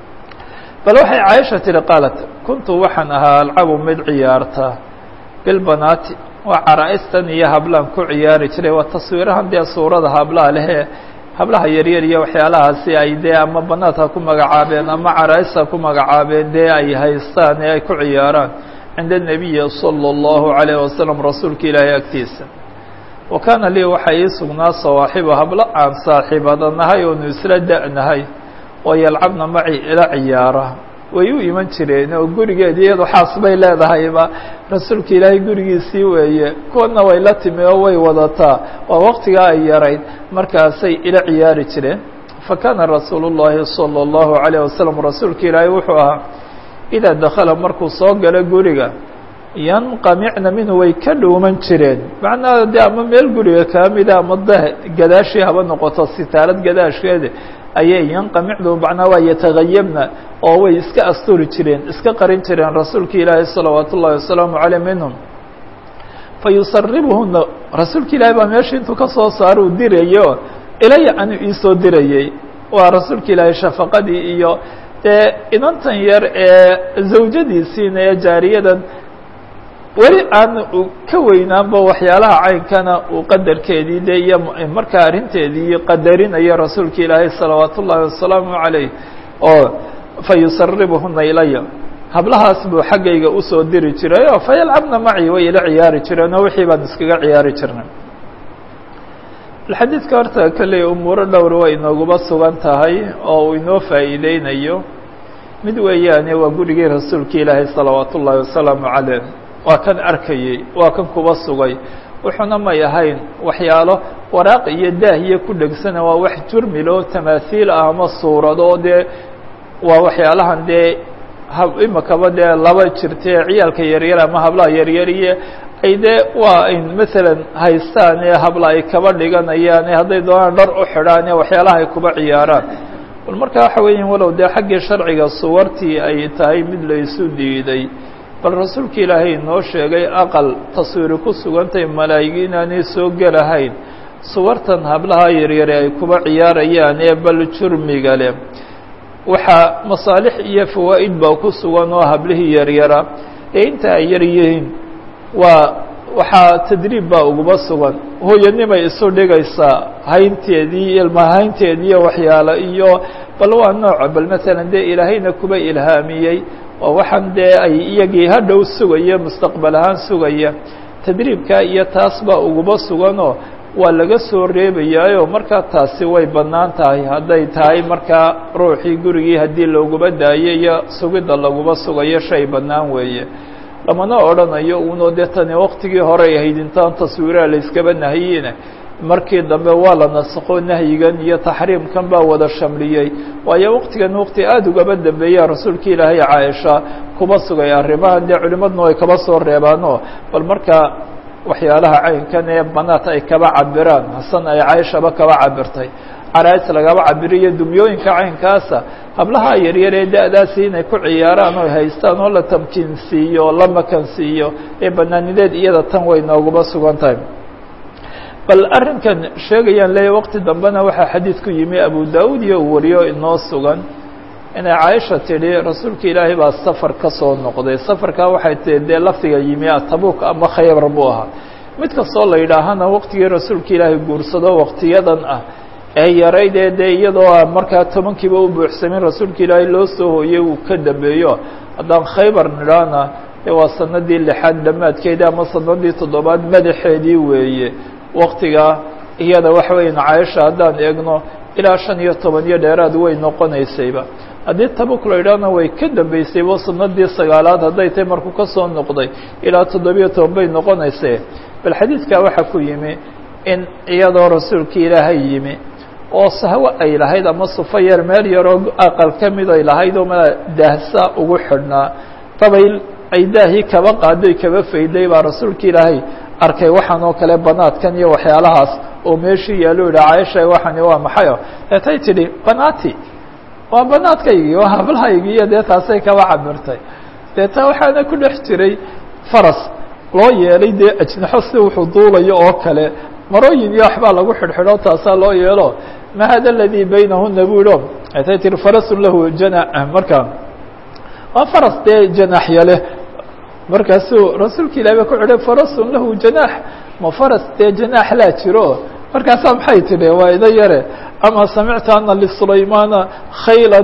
[SPEAKER 1] bal waxay caaisha tihi qaalat kuntu waxaan ahaa alcabu mid ciyaarta bilbanaati waa caraa-istan iyo hablaan ku ciyaari jiray waa taswiirahan dee suurada hablaha lehe hablaha yaryar iyo waxyaalahaasi ay dee ama banaad ha ku magacaabeen ama caraa-is ha ku magacaabeen dee ay haystaan ee ay ku ciyaaraan cinda الnabiyi salى الlahu عalayه wasalam rasuulka ilaahay agtiisa wa kaana lii waxaa ii sugnaa sawaaxiba hablo aan saaxiibadanahay oonu isla da-nahay oo yalcabna maci ila ciyaara way u iman jireen oo gurigeed iyado xaas bay leedahayba rasuulka ilaahay gurigiisii weeye kuwana way la timi oo way wadataa waa waktigaa ay yarayd markaasay ila ciyaari jireen fakaana rasuulu الlahi salى الlahu عalيه wasalam rasuulka ilaahay wuxuu ahaa idaa dakala markuu soo galo guriga yanqamicna minhu way ka dhuuman jireen macnaha de ama meel guriga kaa mida ama da gadaashii haba noqoto sitaalad gadaasheeda ayay yanqamicdu macnaa waa yatagayabna oo way iska asturi jireen iska qarin jireen rasuulka ilaahi salawaat ullahi wasalaamu caleyh minhum fayusaribuhuna rasuulka ilaahi baa meesha intuu ka soo saaro uu dirayo ilaya anu iisoo dirayey waa rasuulka ilaahi shafaqadii iyo dee inantan yar ee zawjadiisiina ee jaariyadan weli aan ka weynaanba waxyaalaha caynkana uu qadarkeedii de iyo markaa arrinteedii qadarinayo rasuulka ilaahay salawaat ullaahi wasalaamu calayh oo fayusaribuhuna ilaya hablahaas buu xaggayga usoo diri jiray oo fayalcabna maci way ila ciyaari jireen oo wixii baan iskaga ciyaari jirnay xadiidka horta kolley umuuro dhowr way inooguba sugan tahay oo uu inoo faa'iideynayo mid weeyaane waa gurigii rasuulka ilaahay salawaat ullaahi wasalaamu caleyh waa kan arkayey waa kan kuba sugay wuxuuna may ahayn waxyaalo waraaq iyo daahiya ku dhegsana waa wax jurmilo tamaasiil ah ama suurado dee waa waxyaalahan dee imakaba dee laba jirtee ciyaalka yaryar ama hablaha yaryariye ay dee waa in masalan haystaan ee habla ay kaba dhiganayaan ee hadday doonaan dhar u xidhaan ee waxyaalaha ay kuba ciyaaraan bal marka waxa weeya walow dee xaggii sharciga suwartii ay tahay mid la isu diiday bal rasuulka ilaahay noo sheegay aqal taswiiri ku sugantay malaa'igi inaanay soo gelahayn suwartan hablaha yaryare ay kuba ciyaarayaan ee bal jurmiga leh waxaa masaalix iyo fawaa'id baa ku sugan oo hablihii yaryara ee inta ay yar yihiin waa waxaa tadriib baa uguba sugan hooyanimay isu dhigaysaa haynteedii ilmahaynteedii iyo waxyaalo iyo bal waa nooca bal masalan dee ilaahayna kuba ilhaamiyey waa waxaan dee ay iyagii hadhow sugaya mustaqbal ahaan sugaya tadriibka iyo taas baa uguba suganoo waa laga soo reebayaayo markaa taasi way bannaan tahay hadday tahay markaa ruuxii gurigii haddii looguba daayo iyo sugidda laguba sugayo shay bannaan weeye lamana odhanayo uunoo dee tani waktigii horey ahayd intaan taswiiraha la iskaba nahiyine markii dambe waa la nasakho nahyigan iyo taxriimkan baa wada shamliyey waayo waktigan wakti aada ugaba dambeeya rasuulka ilaahay caaisha kuba sugay arrimahan dee culimaduna ay kaba soo reebaanoo bal markaa waxyaalaha caynkan ee banaat ay kaba cabiraan hasan ay caaishaba kaba cabirtay caraais lagaba cabiriyo dumyooyinka caynkaasa hablaha yaryar ee da-daasi inay ku ciyaaraan oo haystaan oo la tamkiin siiyo oo la makan siiyo ee banaanideed iyada tan way nooguba sugan tahay bal arrinkan sheegayaan leeya waqti dambena waxaa xadiid ku yimi abu daawud iyo uu wariyo inoo sugan inay caaisha tidhi rasuulka ilaahay baa safar ka soo noqday safarkaa waxay tihi dee lafdiga yimi tabuuk ama khaybar buu ahaa mid kastoo la yidhaahana waqtigii rasuulka ilaahay guursado waqtiyadan ah ee yarayd ee dee iyadoo a markaa tobankiiba u buuxsamin rasuulka ilaahay loo soo hooyey uu ka dambeeyo haddaan khaybar nidhaana dee waa sanadii lixaad dhammaadkeedii ama sanadii toddobaad madaxeedii weeye waktigaa iyada waxa weyan caaisha haddaan eegno ilaa shan iyo toban iyo dheeraad way noqonaysayba haddii tabuk la yidhaahna way ka dambeysayba sanadii sagaalaad hadday tahay markuu ka soo noqday ilaa toddobiyo toban bay noqonaysay bal xadiidkaa waxaa ku yimi in iyadoo rasuulka ilaahay yimi oo sahwo ay lahayd ama sufo yar meel yaroo aqal ka mid ay lahayd oo mala daahsa ugu xidhnaa dabayl ay daahii kaba qaaday kaba fayday baa rasuulka ilaahay arkay waxaan oo kale banaadkan iyo waxyaalahaas oo meeshii yaalo yidhi caaisha waxani waa maxayo deetay tidhi banaati waa banaadkaygii waa hablahaygii iyo dee taasay kaba cabirtay deeta waxaana ku dhex jiray faras loo yeelay dee ajnaxo si wuxuu duulayo oo kale marooyin iyo waxbaa lagu xidhxidho taasaa loo yeelo ma hada aladii baynahuna bu idho deetay tihi farasun lahu jana markaa waa faras dee janaaxya leh markaasuu rasuulka ilahi ba ku xidhay farasun lahu janaax ma faras dee janaax laa jiro markaasaa maxay tidhi waa ida yare ama samicta ana lisulaymaana khayla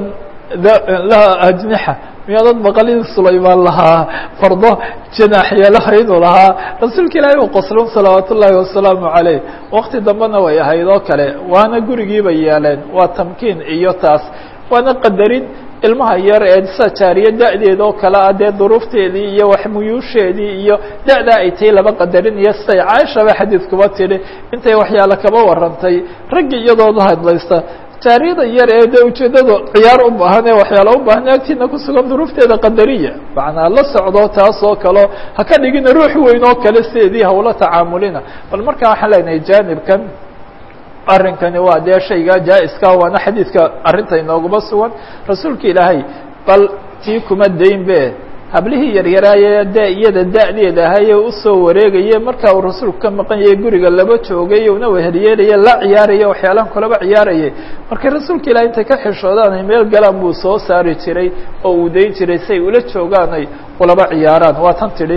[SPEAKER 1] laha ajnixa miyaadad maqalin sulaymaan lahaa fardo janaaxyeelaha inuu lahaa rasuulka ilaahi u qoslon salawaat ullaahi wasalaamu caleyh wakti dambena way ahayd oo kale waana gurigiiba yeeleen waa tamkiin iyo taas waana qadarin ilmaha yar ee sa jaariye da-deed oo kale ah dee duruufteedii iyo waxmuyuusheedii iyo da-daa ay tahay laba qadarin iyo siday caaishaba xadiidkuba tidhi intay waxyaale kaba warantay raggi iyadooda hadlaysta jaariyada yar ee de ujeeddadu ciyaar u baahan ee waxyaala u baahan agtiina ku sugan duruufteeda qadariya macnaa la socdo taas oo kaleo ha ka dhigina ruux weyn oo kale sideedii hawla tacaamulina bal markaa waxaan leenahay jaanibkan arrinkani waa dee shayga jaa-iska waana xadiidka arrinta inooguma sugan rasuulka ilaahay bal tii kuma dayn be hablihii yaryaraaye de iyada da-deeda ahaye usoo wareegaye markaa uu rasuulku ka maqan yahay guriga laba joogay una wehelyeelaya la ciyaaraya waxyaalahan kulaba ciyaarayay markay rasuulka ilahay intay ka xishoodaan ay meel galaan buu soo saari jiray oo uu dayn jiray si ay ula joogaan ay ulaba ciyaaraan waa tan tidhi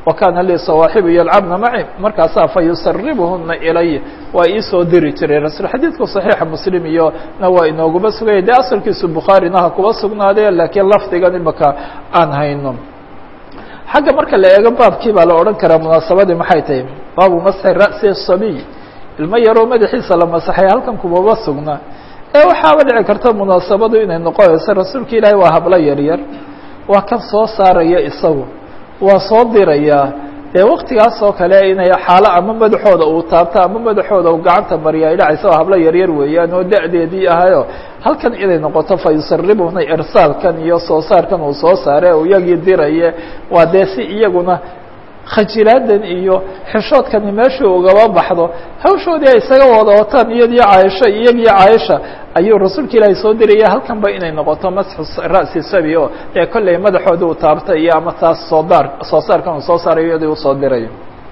[SPEAKER 1] wa kaana lii sawaaxibu yalcabna maci markaasaa fa yusaribuhuna ilay waa iisoo diri jiray rasul xadiidku saxiixa muslim iyo na waa inooguma sugaya dee asalkiisu bukhaarina ha kuba sugnaadee laakiin lafdigan imaka aan hayno xagga marka la eego baabkii baa la odhan karaa munaasabadii maxay tahay baabu masxi ra'si sabiy ilmo yaroo madaxiisa la masaxay halkan kumaba sugna ee waxaaba dhici karta munaasabadu inay noqonayso rasuulka ilaahay waa hablo yaryar waa kan soo saaraya isagu waa soo dirayaa dee waktigaas oo kale inay xaalo ama madaxooda uu taabto ama madaxooda uu gacanta mariya ay dhacaysa oo hablo yaryar weeyaan oo da-deedii ahayo halkan inay noqoto fa yusaribuna irsaalkan iyo soo saarkan uu soo saare u iyagii diraye waa dee si iyaguna khajilaadan iyo xishoodkani meeshuu ugaba baxdo hawshoodii ay isaga wada wataan iyadii caaisho iyagii caaisha ayuu rasuulka ilaahay soo diraya halkanba inay noqoto masxu ra'si sabi o dee kolley madaxoodii uu taabtay iyo ama taas soo daar soo saarkan uu soo saarayo iyadii usoo dirayo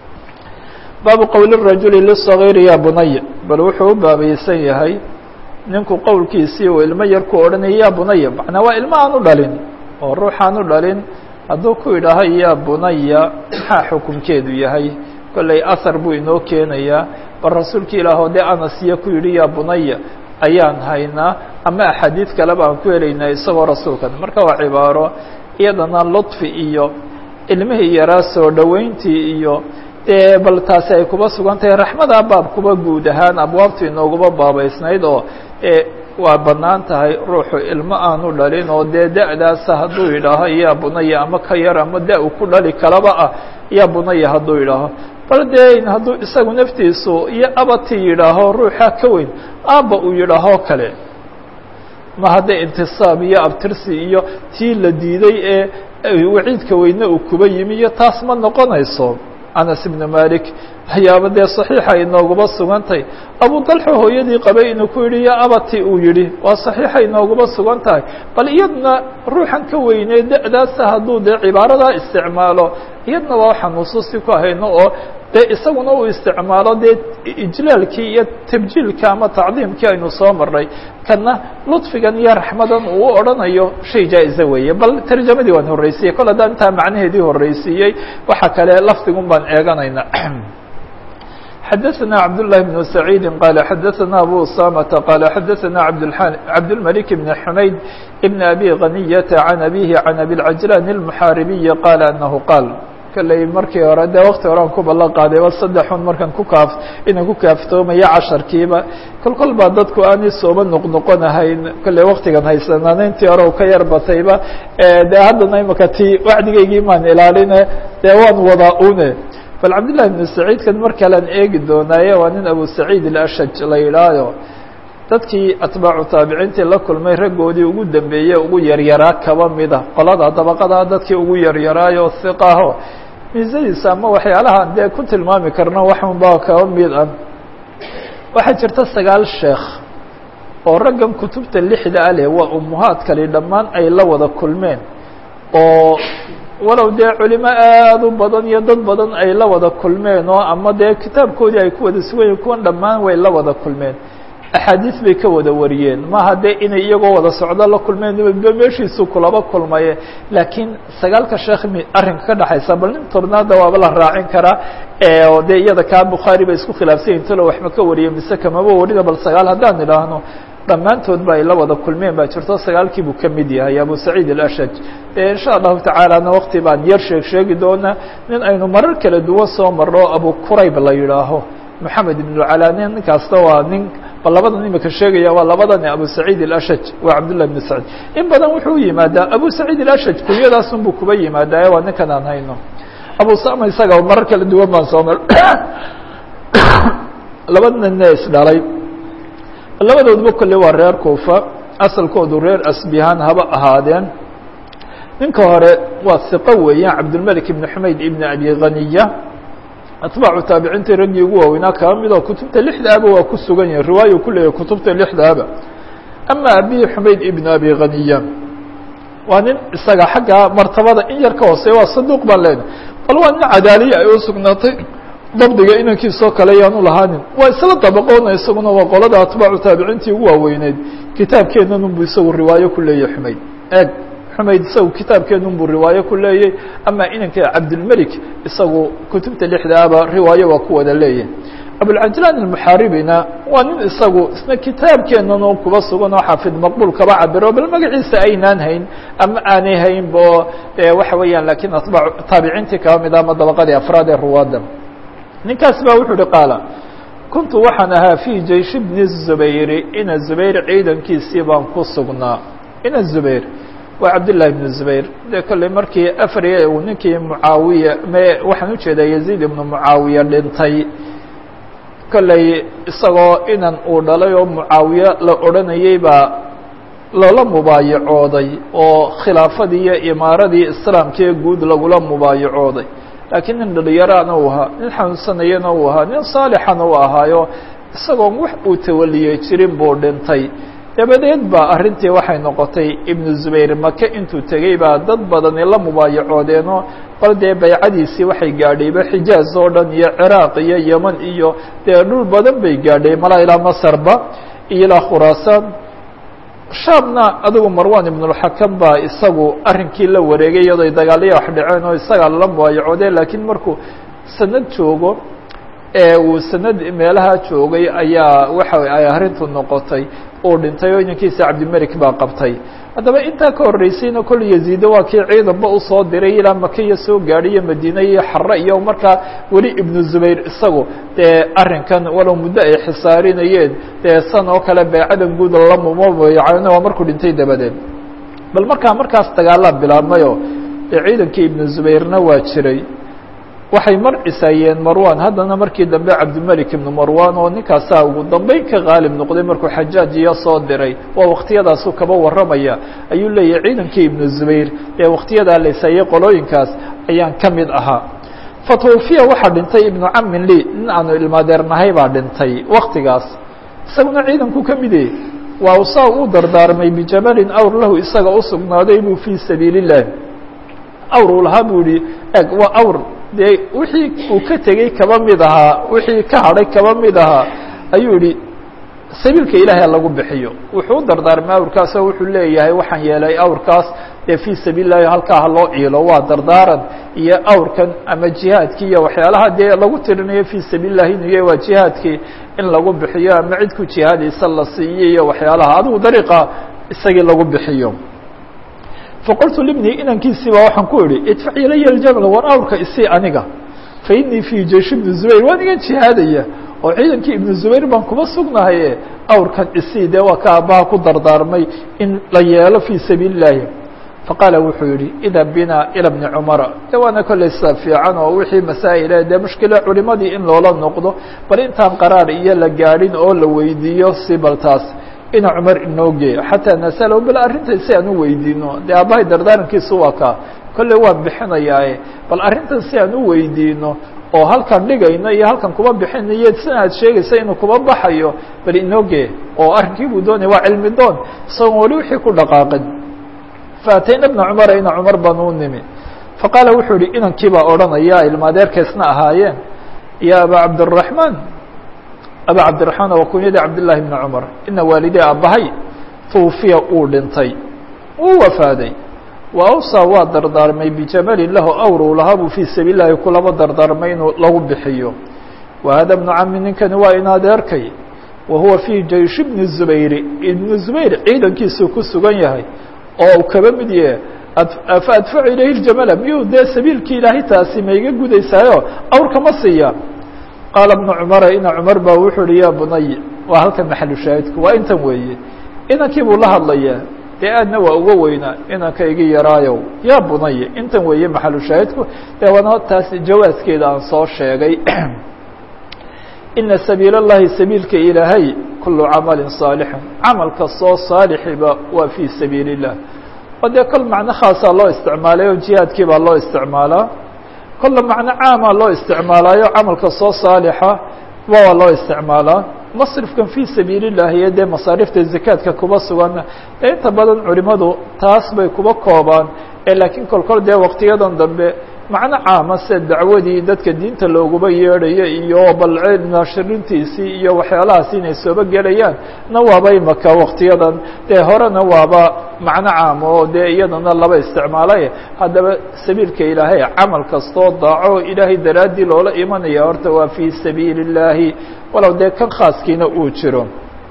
[SPEAKER 1] baabu qowli rajuli lisagiiri ya bunaya bal wuxuu u baabaysan yahay ninku qowlkiisii uu ilmo yar ku odhanaya ya bunaya macnaa waa ilmo aan u dhalin oo ruuxaan u dhalin hadduu ku yidhaaho ya bunaya maxaa xukunkeedu yahay kolley ahar buu inoo keenayaa bal rasuulka ilaahoo dee anasiya ku yidhi ya bunaya ayaan haynaa ama axaadiid kaleba aan ku helaynaa isagoo rasuulkan marka waa cibaaro iyadana ludfi iyo ilmihii yaraa soo dhoweyntii iyo dee bal taasi ay kuba sugan tahay raxmada baab kuba guud ahaan abwaabtu inooguma baabaysnayd oo waa bannaan tahay ruuxu ilmo aanu dhalin oo dee da-daasa hadduu yidhaaho ya bunaya ama ka yar ama da- u ku dhali kalaba ah ya bunaya hadduu yidhaaho bal dee hadduu isagu naftiisu iyo abati yidhaaho ruuxa ka weyn aabba uu yidhaahoo kale ma hadda intisaab iyo abtirsi iyo tii la diiday ee waciidka weyne uu kuba yimi iyo taas ma noqonayso anas ibnu malik waxyaaba dee saxiixa inooguma sugantay abu dalxa hooyadii qabay inuu ku yidhi ya abati uu yidhi waa saxiixa inooguma sugan tahay bal iyadna ruuxan ka weynee da-daasa hadduu dee cibaaradaa isticmaalo iyadna waa waxaan nusuusti ku hayno oo dee isaguna uu isticmaalo dee ijlaalkii iyo tabjiilka ama tacdiimkii aynu soo marnay kana ludfigan iyo raxmadan uu u odhanayo shay jaa-iza weeye bal tarjamadii waan horreysiiyey kol haddaan intaa macnaheedii horreysiiyey waxa kale lafdigun baan eeganayna xadaثna cabdاللahi بن سacيidi qال xadaثna abu usamةa qال xadaثna cabdالmلك بن xumayd بn abi غنiyةa عan abihi عan abi الcajlan الmuxaaribiyi qال anahu qaal kalley markii hore dee wakti hore aan ku ballan qaaday ba saddexun markaan ku kaaf inaan ku kaaftoomaya casharkiiba kol kol baa dadku aanay sooba noqnoqonahayn kolley waktigan haysanaan intii hore u ka yar batayba dee haddana imaka ti wacdigaygii maan ilaaline dee waan wadaa une bal cabdillahi ibnu saciidkan mar kalean eegi doonaaye waa nin abu saciid ilashaj la yidhaayo dadkii atbaacu taabiciintii la kulmay raggoodii ugu dambeeyey ugu yaryaraa kaba mida qolada dabaqadaa dadkii ugu yaryaraayo hiqaho miisadiisa ama waxyaalahaan dee ku tilmaami karno waxunbaa kaba mid ah waxaa jirta sagaal sheekh oo raggan kutubta lixda a leh waa umuhaadkali dhammaan ay la wada kulmeen oo walow dee culimo aada u badan iyo dad badan ay la wada kulmeen oo ama dee kitaabkoodii ay ku wada sugan yihin kuwan dhammaan way la wada kulmeen axaadiis bay ka wada wariyeen maaha dee inay iyagoo wada socdo la kulmeen ba meeshiisu kulaba kulmaye laakiin sagaalka sheekh mi arrinka ka dhexaysa bal nin tornaada waaba la raacin karaa oo dee iyada kaa bukhaari bay isku khilaafsan yihin talo waxma ka wariye mise kamaba warina bal sagaal haddaan idhaahno dhammaantood ba ay la wada kulmeen baa jirto sagaalkii buu ka mid yahay abu saciid alashaj insha allahu tacaalana wakti baan yar sheeg sheegi doonaa nin aynu marar kala duwan soo marno abu kurayb la yidhaaho moxamed ibnucalani nin kasta waa nin bal labadan imika sheegaya waa labadani abu saciid alashaj waa cabdullah ibn saciid in badan wuxuu yimaadaa abu saciid alashaj kunyadaasun buu kuba yimaadaaye waa ninkan aan hayno abu sama isaga marar kala duwan baan soo mar laba ninna isdhalay labadoodba kolle waa reer kuufa asalkoodu reer asbihaan haba ahaadeen ninka hore waa hiqo weeyaan cabdulmelik ibn xumayd ibn abi khaniya atbaacu taabiciintii raggii ugu waaweynaa kaba midoo kutubta lixdaaba waa ku sugan yahin riwaayu ku leeyahy kutubta lixdaaba ama abi xumayd ibn abi khaniya waa nin isaga xagga martabada in yar ka hooseya waa saduuq baan leenahy bal waa nin cadaaliya ay u sugnaatay dabdiga inankiisoo kale yaanu lahaanin waa isla dabaqoona isaguna waa qolada atbaacu taabiciintii ugu waaweyneyd kitaabkeennan unbu isagu riwaayo ku leeyahy xumayd eeg xumayd isagu kitaabkeenun buu riwaayo ku leeyay ama inanka cabdilmelik isagu kutubta lixdaaba riwaayo waa ku wada leeyahy abulcajlaan almuxaaribina waa nin isagu isna kitaabkeenan oo kuba sugan oo xaafid maqbuul kaba cabiro bal magaciisa aynaan hayn ama aanay hayn bo waxa weeyaan lakiin atbaa taabiciintii kaba mid ama dabaqadii afraad ee ruwaadda ninkaas ba wuxuu uhi qaala kuntu waxaan ahaa fii jaysh bni zubayri ina zubayr ciidankiisii baan ku sugnaa ina zubayr waa cabdالlahi بن zubayr de kolley markii afriya uu ninkii mucaawiya me waxaan ujeedaa yaziid ibnu mucaawiya dhintay kolley isagoo inan uu dhalay oo mucaawiye la odhanayey baa loola mubaayacooday oo khilaafadii iyo imaaradii islaamkee guud lagula mubaayacooday laakiin nin dhalinyarana uu ahaa nin xanuunsanayana uu ahaa nin saalixana u ahaayo isagoon wax uu tawaliyey jirin buu dhintay dabadeed ba arrintii waxay noqotay ibnu zubayr maka intuu tegey baa dad badani la mubaayacoodeenoo bal dee baycadiisii waxay gaadhayba xijaaz oo dhan iyo ciraaq iyo yeman iyo dee dhul badan bay gaadhay malaa ilaa masarba iyo ilaa khuraasaan shaamna adigu marwan ibnulxakam baa isagu arrinkii la wareegay iyadoo dagaalaya wax dhaceen oo isagaa lala mubaayacoodeen laakiin markuu sanad joogo ee uu sanad meelaha joogay ayaa waxa ay arrintu noqotay uu dhintay oo inankiisa cabdimelik baa qabtay haddaba intaa ka horreysayna kol yaziido waa kii ciidanba usoo diray ilaa makiya soo gaadhay iyo madiine iyo xare iyo markaa weli ibnu zubayr isagu dee arrinkan walow muddo ay xisaarinayeen dee san oo kale beecadan guud lalamumabayacana waa markuu dhintay dabadeed bal markaa markaas dagaalaa bilaabmayo dee ciidankii ibnu zubayrna waa jiray waxay mar cisaayeen marwan haddana markii dambe cabdimelik ibnu marwan oo ninkaasaa ugu dambeyn ka qaalib noqday markuu xajaaj iyo soo diray waa waktiyadaasu kaba warramaya ayuu leeyahay ciidankii ibnu zubayr ee waktiyadaa la isaayey qolooyinkaas ayaan ka mid ahaa fatwufiya waxaa dhintay ibnu camin li nin aanu ilmaadeernahay baa dhintay waktigaas isaguna ciidanku ka mide waa usaa u dardaarmay bijamalin awr lahu isaga usugnaaday buu fii sabiili الlah awr uu lahaa buu yihi eg waa awr dee wixii uu ka tegey kaba mid ahaa wixii ka hadhay kaba mid ahaa ayuu yihi sabiilka ilaahay lagu bixiyo wuxuu u dardaarmay awrkaasoo wuxuu leeyahay waxaan yeelay awrkaas dee fii sabiil lahi halkaa ha loo ciilo waa dardaaran iyo awrkan ama jihaadkii iyo waxyaalaha dee lagu tirinayo fii sabiil lahi inuu yahay waa jihaadkii in lagu bixiyo ama cid ku jihaadaysa la siiyo iyo waxyaalaha adigu dariiqa isagii lagu bixiyo faqultu libni inankiisii baa waxaan ku idhi idfac ilaya ljabla war awrka isii aniga fa inii fii jeish ibni zubayr waan igan jihaadaya oo ciidankii ibnu zubayr baan kuma sugnahaye awrkan isii dee waa ka aabbaha ku dardaarmay in la yeelo fii sabiili illaahi faqaala wuxuu yihi ida bina ila bni cumara de waana kolley sida fiican oo wixii masaa'ile dee mushkila culimadii in loola noqdo bal intaan qaraar iyo la gaadhin oo la weydiiyo si bal taas ina cumar inoo geeyo xataa nasalo bal arrinta si aan u weydiino dee aabbahay dardaarankiisu waa kaa kolley waan bixinayaae bal arrintan si aan u weydiino oo halkan dhigayno iyo halkan kuma bixinayo sina aad sheegaysa inuu kuma baxayo bal inoo gee oo arrinkii buu doonaya waa cilmi doon isagoon weli wixii ku dhaqaaqin faatayna bna cumara ina cumar baan u nimi faqaala wuxuu yihi inankii baa odhanaya ilmaadeerkaysna ahaayeen ya aba cabdالraحman aba cabdiraحmaan waa kunyadii cabdالlahi bni cumar ina waalidee aabbahay twufiya uu dhintay uu wafaaday wa awsaa waa dardaarmay bijamalin lahu awr uu lahaa buu fii sabiil lahi kulaba dardaarmay inuu lagu bixiyo wa hada bnu cami ninkani waa in adeerkay wa huwa fii jeish bni zubayri ibnu zubayr ciidankiisuu ku sugan yahay oo uu kaba mid yahe fa adfacu ilayhi ljamala miyuu dee sabiilkii ilaahay taasi ma iga gudaysaayo awrka ma siiya qaala bnu cumara ina cumar baa wuxuu uhi ya bunay waa halkan maxalu shaahidku waa intan weeye inankii buu la hadlayaa dee aadna waa uga weynaa inanka igi yaraayow ya bunaya intan weeye maxalu shaahidku dee waana taas jawaaskeeda aan soo sheegay ina sabiil اllahi sabiilka ilaahay kulu camali saalixin camal kastoo saalixiba waa fii sabiil الlah oo dee kol macno khaasaa loo isticmaalay oo jihaadkii baa loo isticmaalaa kolla macno caamaa loo isticmaalaayo camalka soo saalixa waa loo isticmaalaa masrifkan fii sabiil الlahi iyo dee masaarifta zakaadka kuba sugan ee inta badan culimadu taas bay kuba koobaan ee laakiin kolkol dee waktiyadan dambe macno caama se dacwadii dadka diinta looguba yeedhayo iyo bal naashirintiisii iyo waxyaalahaas inay sooba gelayaan na waaba imaka waktiyadan dee horena waaba macno caama oo dee iyadana laba isticmaalay haddaba sabiilka ilaahay camal kastoo daaco ilaahay daraaddii loola imanaya horta waa fii sabiili اllaahi walow dee kan khaaskiina uu jiro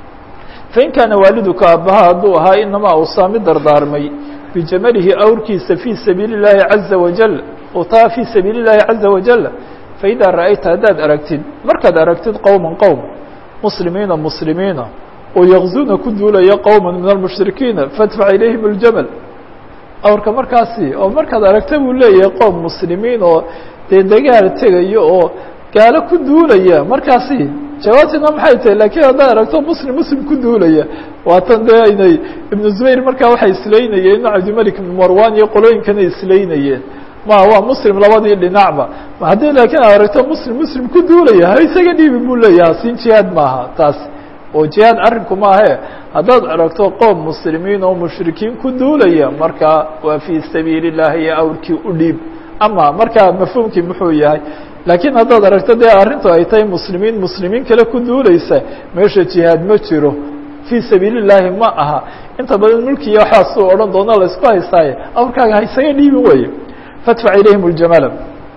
[SPEAKER 1] fain kaana waaliduka aabbaha hadduu ahaa inamaa uusaa mid dardaarmay bijamalihi awrkiisa fii sabiili اllaahi caza wajal utaa fii sabiili اllaahi caza wajal faidaa ra'ayta haddaad aragtid markaad aragtid qowma qowm muslimiina muslimiina oo yakzuuna ku duulaya qowma min almushrikiina faadfac ilayhim اljamal awrka markaasi oo markaad aragta buu leeyahay qowm muslimiin oo dee dagaal tegayo oo gaalo ku duulaya markaasi jawaabtina maxay tahay lakiin haddaad aragto muslim muslim ku duulaya waatan dee aynay ibnu zubayr markaa waxay islaynayeen inu cabdimalik ibn marwan iyo qolooyinkana islaynayeen ma waa muslim labadii dhinacba haddii laakiin aad aragto muslim muslim ku duulaya ha isaga dhiibi buu leeyaha siin jihaad maaha taas oo jihaad arrinku maahe haddaad aragto qoom muslimiin oo mushrikiin ku duulaya markaa waa fii sabiili اllahi iyo awrkii u dhiib ama markaa mafhuumkii muxuu yahay laakiin haddaad aragto dee arrintu ay tahay muslimiin muslimiin kale ku duulaysa meesha jihaad ma jiro fii sabiili اllaahi ma aha inta badan mulkiya waxaasuu odhan doona laysku haystaaye awrkaaga ha isaga dhiibin weeye faadfac ilayhim اljamala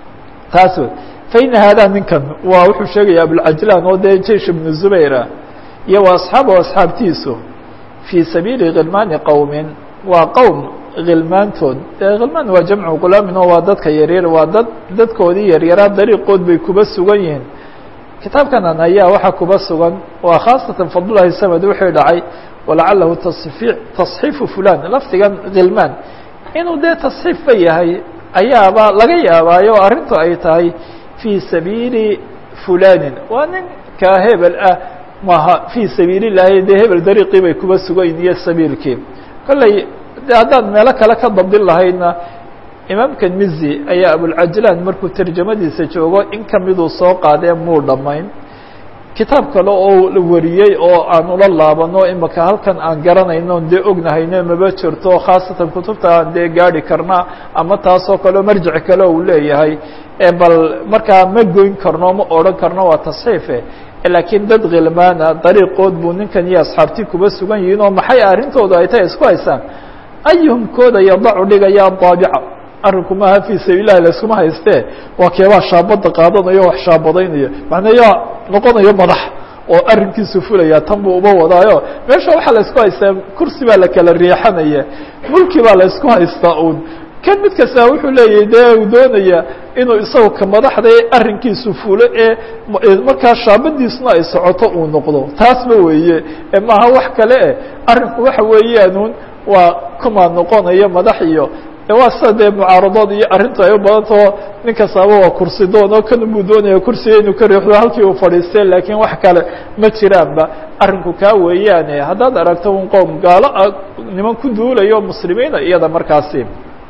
[SPEAKER 1] taas wey faina haadaa ninkan waa wuxuu sheegaya abulcajlaan oo dee jeish ibnu zubayra iyo wa asxaabu asxaabtiisu fii sabiili khilmaani qowmin waa qowm khilmaantood dee khilmaan waa jamcu gulaamin oo waa dadka yaryar waa dad dadkoodii yaryaraa dariiqood bay kuba sugan yihiin kitaabkanan ayaa waxaa kuba sugan waa khaasatan fadlulahi samad wuxuu dhacay walacalahu tasii tasxiifu fulan lafdigan khilmaan inuu dee tasxiifba yahay ayaaba laga yaabaayo arrintu ay tahay fii sabiili fulanin waa ninkaa hebel ah maaha fii sabiili llahi dee hebel dariiqii bay kuba sugayn iyo sabiilkii kolley de haddaan meelo kale ka dabdin lahaydna imaamka mizi ayaa abulcajlaan markuu tarjamadiisa joogo in kamiduu soo qaadee muu dhammayn kitaab kale oo la wariyey oo aan ula laabano imaka halkan aan garanayno dee ognahayno maba jirto khaasatan kutubta aan dee gaadi karna ama taasoo kaleo marjic kale uu leeyahay bal markaa ma goyn karno ma odhan karno waa tasxiife laakiin dad khilmaana dariiqood buu ninkan iyo asxaabtii kuba sugan yihiin oo maxay arrintooda ay tahay isku haysaan ayuhum kooda yadacu dhigaya daabica arrinku maaha fii sabiililahi layskuma haystee waa keebaa shaabada qaadanayo wax shaabadaynaya macnaa yaa noqonayo madax oo arrinkiisu fulaya tan buu uba wadaayo meesha waxaa laysku haystaa kursi baa la kala riixanaya mulki baa laysku haystaa uun kan mid kasta wuxuu leeyahay dee uu doonaya inuu isagu ka madaxda ee arrinkiisu fulo ee markaa shaabadiisuna ay socoto uu noqdo taasba weeye maaha wax kale eh arrinku waxa weeyaanuun waa kumaa noqonaya madax iyo waa sida dee mucaaradood iyo arrintu ay u badantao nin kastaaba waa kursi doon oo kan buu doonaya kursiga inuu ka riixdo halkii uu fadhiistay laakiin wax kale ma jiraanba arrinku kaa weeyaane haddaad aragto un qowm gaalo ah niman ku duulayo muslimiina iyada markaasi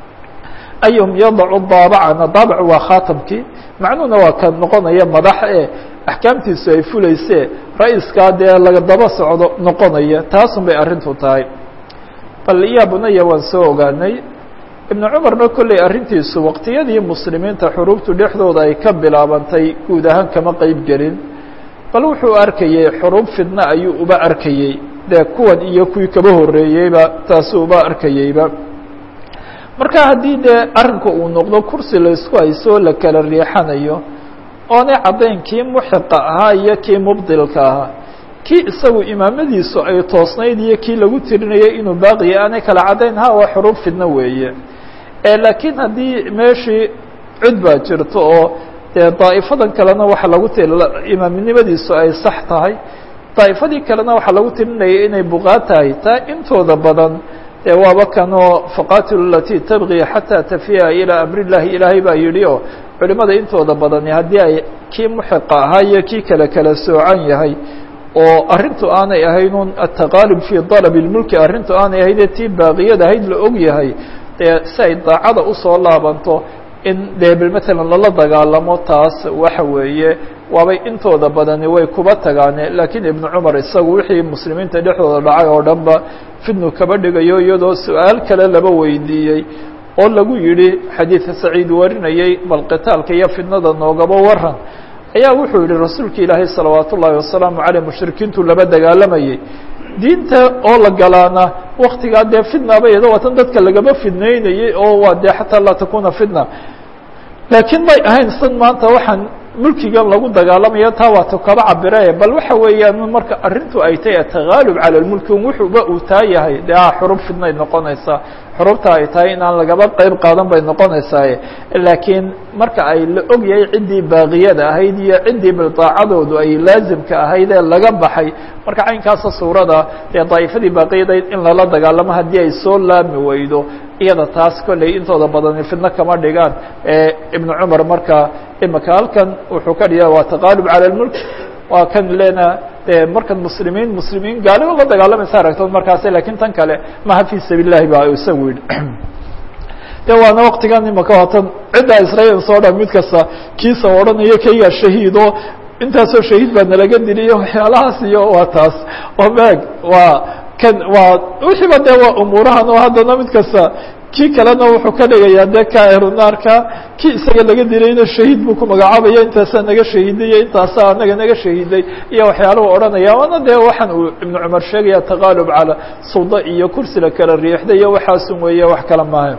[SPEAKER 1] ayuhum yadacu daabacana daabac waa khaatamkii macnuhuna waa ka noqonaya madax ee axkaamtiisu ay fulaysee ra-iskaa dee laga daba socdo noqonaya taasun bay arrintu tahay bal yaa bunaya waan soo ogaanay ibnu cumarna kolley arrintiisu waqtiyadii muslimiinta xuruubtu dhexdooda ay ka bilaabantay guud ahaan kama qeyb gelin bal wuxuu arkayey xuruub fidna ayuu uba arkayey dee kuwan iyo kuwii kaba horreeyeyba taasuu uba arkayeyba marka haddii dee arrinku uu noqdo kursi laysku hayso la kala riixanayo oonay caddayn kii muxiqa ahaa iyo kii mubdilka ahaa kii isagu imaamadiisu ay toosnayd iyo kii lagu tirinayay inuu baaqiya aanay kala caddayn ha waa xuruub fidno weeye laakiin haddii meeshii cid baa jirto oo dee daa'ifadan kalena waxa lagu ti imaamnimadiisu ay sax tahay daa'ifadii kalena waxaa lagu tirinayay inay buqaad tahay taa intooda badan dee waaba kanoo faqatilu alatii tabqi xataa tafiya ilaa amri llahi ilaahay baa yidhi oo culimada intooda badani haddii ay kii muxiqa ahaa iyo kii kale kala soocan yahay oo arrintu aanay ahayn un ataqaalib fii dalab اlmulki arrintu aanay ahaydee tii baaqiyada ahayd la og yahay dee si ay daacada usoo laabanto in dee matalan lala dagaalamo taas waxa weeye waabay intooda badani way kuba tagaane laakiin ibnu cumar isagu wixii muslimiinta dhexdooda dhacay oo dhan ba fidnu kaba dhigayo iyadoo su-aal kale laba weydiiyey oo lagu yidhi xadiidka saciid warinayay bal qitaalka iyo fidnada noogaba waran ayaa wuxuu yihi rasuulka ilaahay salawaat ullaahi wasalaamu caleyh mushrikiintu laba dagaalamayay diinta oo la galaana waktigaa dee fidnaba iyado waatan dadka lagaba fidnaynayay oo waa dee xataa laa takuna fitna laakiin may ahayn san maanta waxaan mulkigan lagu dagaalamayo taa waata kaba cabire bal waxa weeyaan marka arrintu ay tahay atagaalub cala lmulki wuxuuba uu taa yahay dee a xurub fidnay noqonaysaa xurubta ay tahay inaan lagaba qeyb qaadan bay noqonaysaaye laakiin marka ay la og yahay ciddii baaqiyada ahayd iyo ciddii bildaacadoodu ay laazimka ahayd ee laga baxay marka caynkaasa suurada dee daa'ifadii baaqiyadayd in lala dagaalamo haddii ay soo laami weydo iyada taas kolley intooda badani fidno kama dhigaan ibnu cumar marka imika halkan wuxuu ka dhiga waa taqaalub cala lmulk waa kan lena de markan muslimiin muslimiin gaaliba la dagaalamaysa aragtood markaas lakiin tan kale maha fi sabiil lahi ba isagu yidhi de waana waktigan imaka watan ciddaa israel soo dha mid kasta kiisa odhanayo kayga shahiido intaasoo shahiid baa nalaga diliyo waxyaalahaas iyo waa taas oo meeg waa kan waa wixiiba de waa umuurahan oo haddana mid kasta kii kalena wuxuu ka dhigayaa dee kairunaarka kii isaga laga dilayna shahiid buu ku magacaabaya intaasaa naga shahiiday iyo intaasaa anaga naga shahiiday iyo waxyaalahu odhanaya waana dee waxaan uu ibnu cumar sheegaya taqaalub cala sulda iyo kursi la kala riixda iyo waxaasun weeye wax kala maaha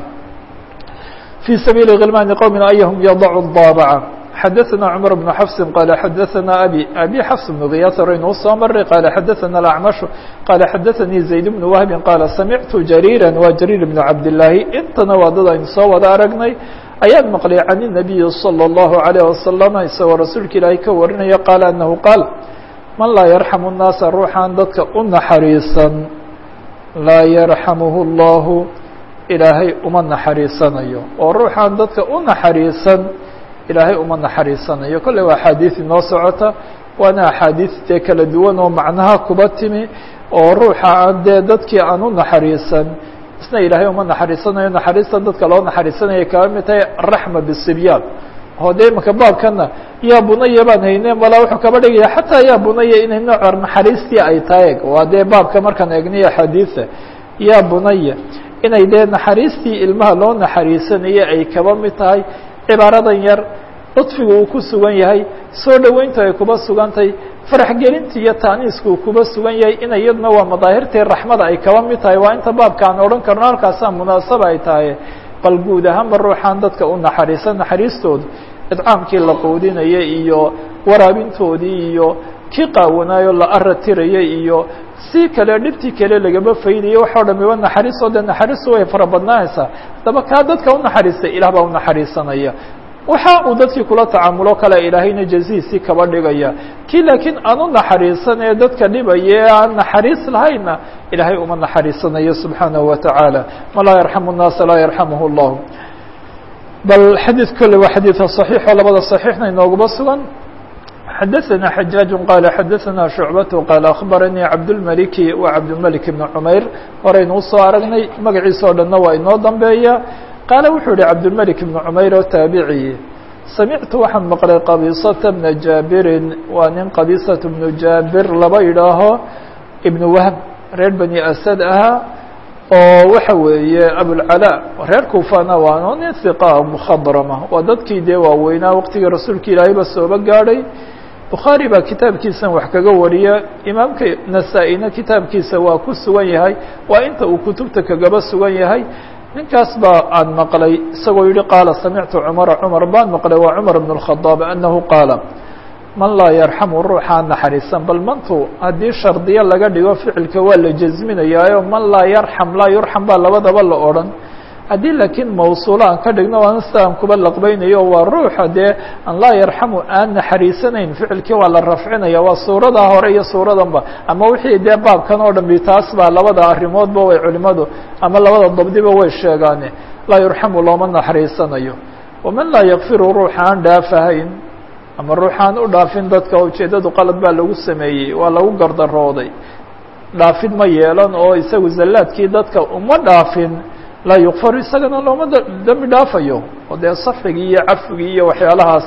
[SPEAKER 1] في سبيل غلمان qوم أيهم يضع الضابعة xdثna cمر بن حفص qال xdثna أbي أbي xفص بن غyاث raynuu soo maray qال xdثna الأعمش qال xdثnي زaيد بن وهب qال سمعت جريرا wa جرير بن عبداللahi intana waa dad aynu soo wada aragnay ayaan maqlay عن النبي صلى الله عليه وسلم isagoo rasuulka ilaahay ka warinaya qال أنه qاaل man laa يرحم الناaسa ruuxaan dadka u naxariisan laa يرحمه الله ilaahay uma naxariisanayo oo ruuxaan dadka u naxariisan ilaahay uma naxariisanayo kolley waa axaadiis inoo socota waana axaadiis dee kala duwan oo macnaha kuba timi oo ruuxa aan dee dadkii aan u naxariisan isna ilaahay uma naxariisanayo naxariista dadka loo naxariisanaya kaba mid tahay raxma bisibyaan oo dee imaka baabkana yaa bunaya baan hayne malaa wuxuu kaba dhigaya xataa yaa bunaya inay nooca naxariistii ay tahay waa dee baabka markaan eegniyo axaadiisa yaa bunaya inay dee naxariistii ilmaha loo naxariisanayay ay kaba mid tahay cibaaradan yar ludfigu uu ku sugan yahay soo dhoweyntu ay kuba sugantahay faraxgelinta iyo taaniisku uu kuba sugan yahay in iyaduna waa madaahirtii raxmada ay kaba mid tahay waa inta baabka aan odhan karno halkaasaa munaasaba ay tahay bal guud ahaanba ruuxaan dadka u naxariisan naxariistooda idcaamkii la quudinayay iyo waraabintoodii iyo kii qaawanaayo la aratirayay iyo si kale dhibtii kale lagaba faydaya waxao dhamiba naxariistoo dee naxariistu way fara badnaanaysaa haddaba kaa dadka unaxariistay ilah baa unaxariisanaya waxa uu dadkii kula tacaamulo kale ilaahayna jazihiisii kaba dhigaya kii laakiin aan u naxariisan ee dadka dhibaya ee aan naxariis lahayna ilaahay uma naxariisanayo subxaanahu watacaala man laa yarxamu الnaasa laa yarxamuhu اllah bal xadiid kolle waa xadiida صaxiixo labada صaxiixna inooguba sugan xdثna xجاaج qال xdثna شhuعبة qال أخbarnي cabdالملكi و cabdالملك بن cmayr horaynu usoo aragnay magaciisa o dhanna waa inoo dambeeya qaale wuxuu yihi cabdالملك بن cmayr oo taabiciي samictu waxaan maqlay qabiiصaةa بنa jaabirin waa nin qabiiصaة بن jaabir laba idhaaho iبن whb reer bني asad ahaa oo waxa weeye abulcalaa reer kuufana waa nin hiqa mukhadrama waa dadkii dee waaweynaa waqtigii rasuulka ilaahay ba sooba gaadhay bukhaari baa kitaabkiisan wax kaga wariya imaamka nasaa-ina kitaabkiisa waa ku sugan yahay waa inta uu kutubta kagaba sugan yahay ninkaas baa aan maqlay isagoo yihi qaala samictu cumara cumar baan maqlay waa cumar bn الkhadaab anahu qaala man laa yarxamu ruuxaan naxariisan bal mantu haddii shardiyo laga dhigo ficilka waa la jasminayaayo man laa yarxam laa yurxam baa labadaba la odhan haddii laakiin mawsuulo aan ka dhigno waana sida aan kuba laqbaynayo waa ruuxa dee an laa yarxamu aan naxariisanayn ficilkii waa la rafcinaya waa suuradaa hore iyo suuradanba ama wixii dee baabkan oo dhambi taas baa labada arrimoodba way culimadu ama labada dabdiba way sheegaane laa yurxamu looma naxariisanayo waman laa yakfiru ruuxa aan dhaafahayn ama ruuxaan u dhaafin dadka ujeeddadu qalad baa lagu sameeyey waa lagu gardarooday dhaafid ma yeelan oo isagu zallaadkii dadka uma dhaafin laa yukfaru isagana looma dembi dhaafayo oo dee safxigii iyo cafigii iyo waxyaalahaas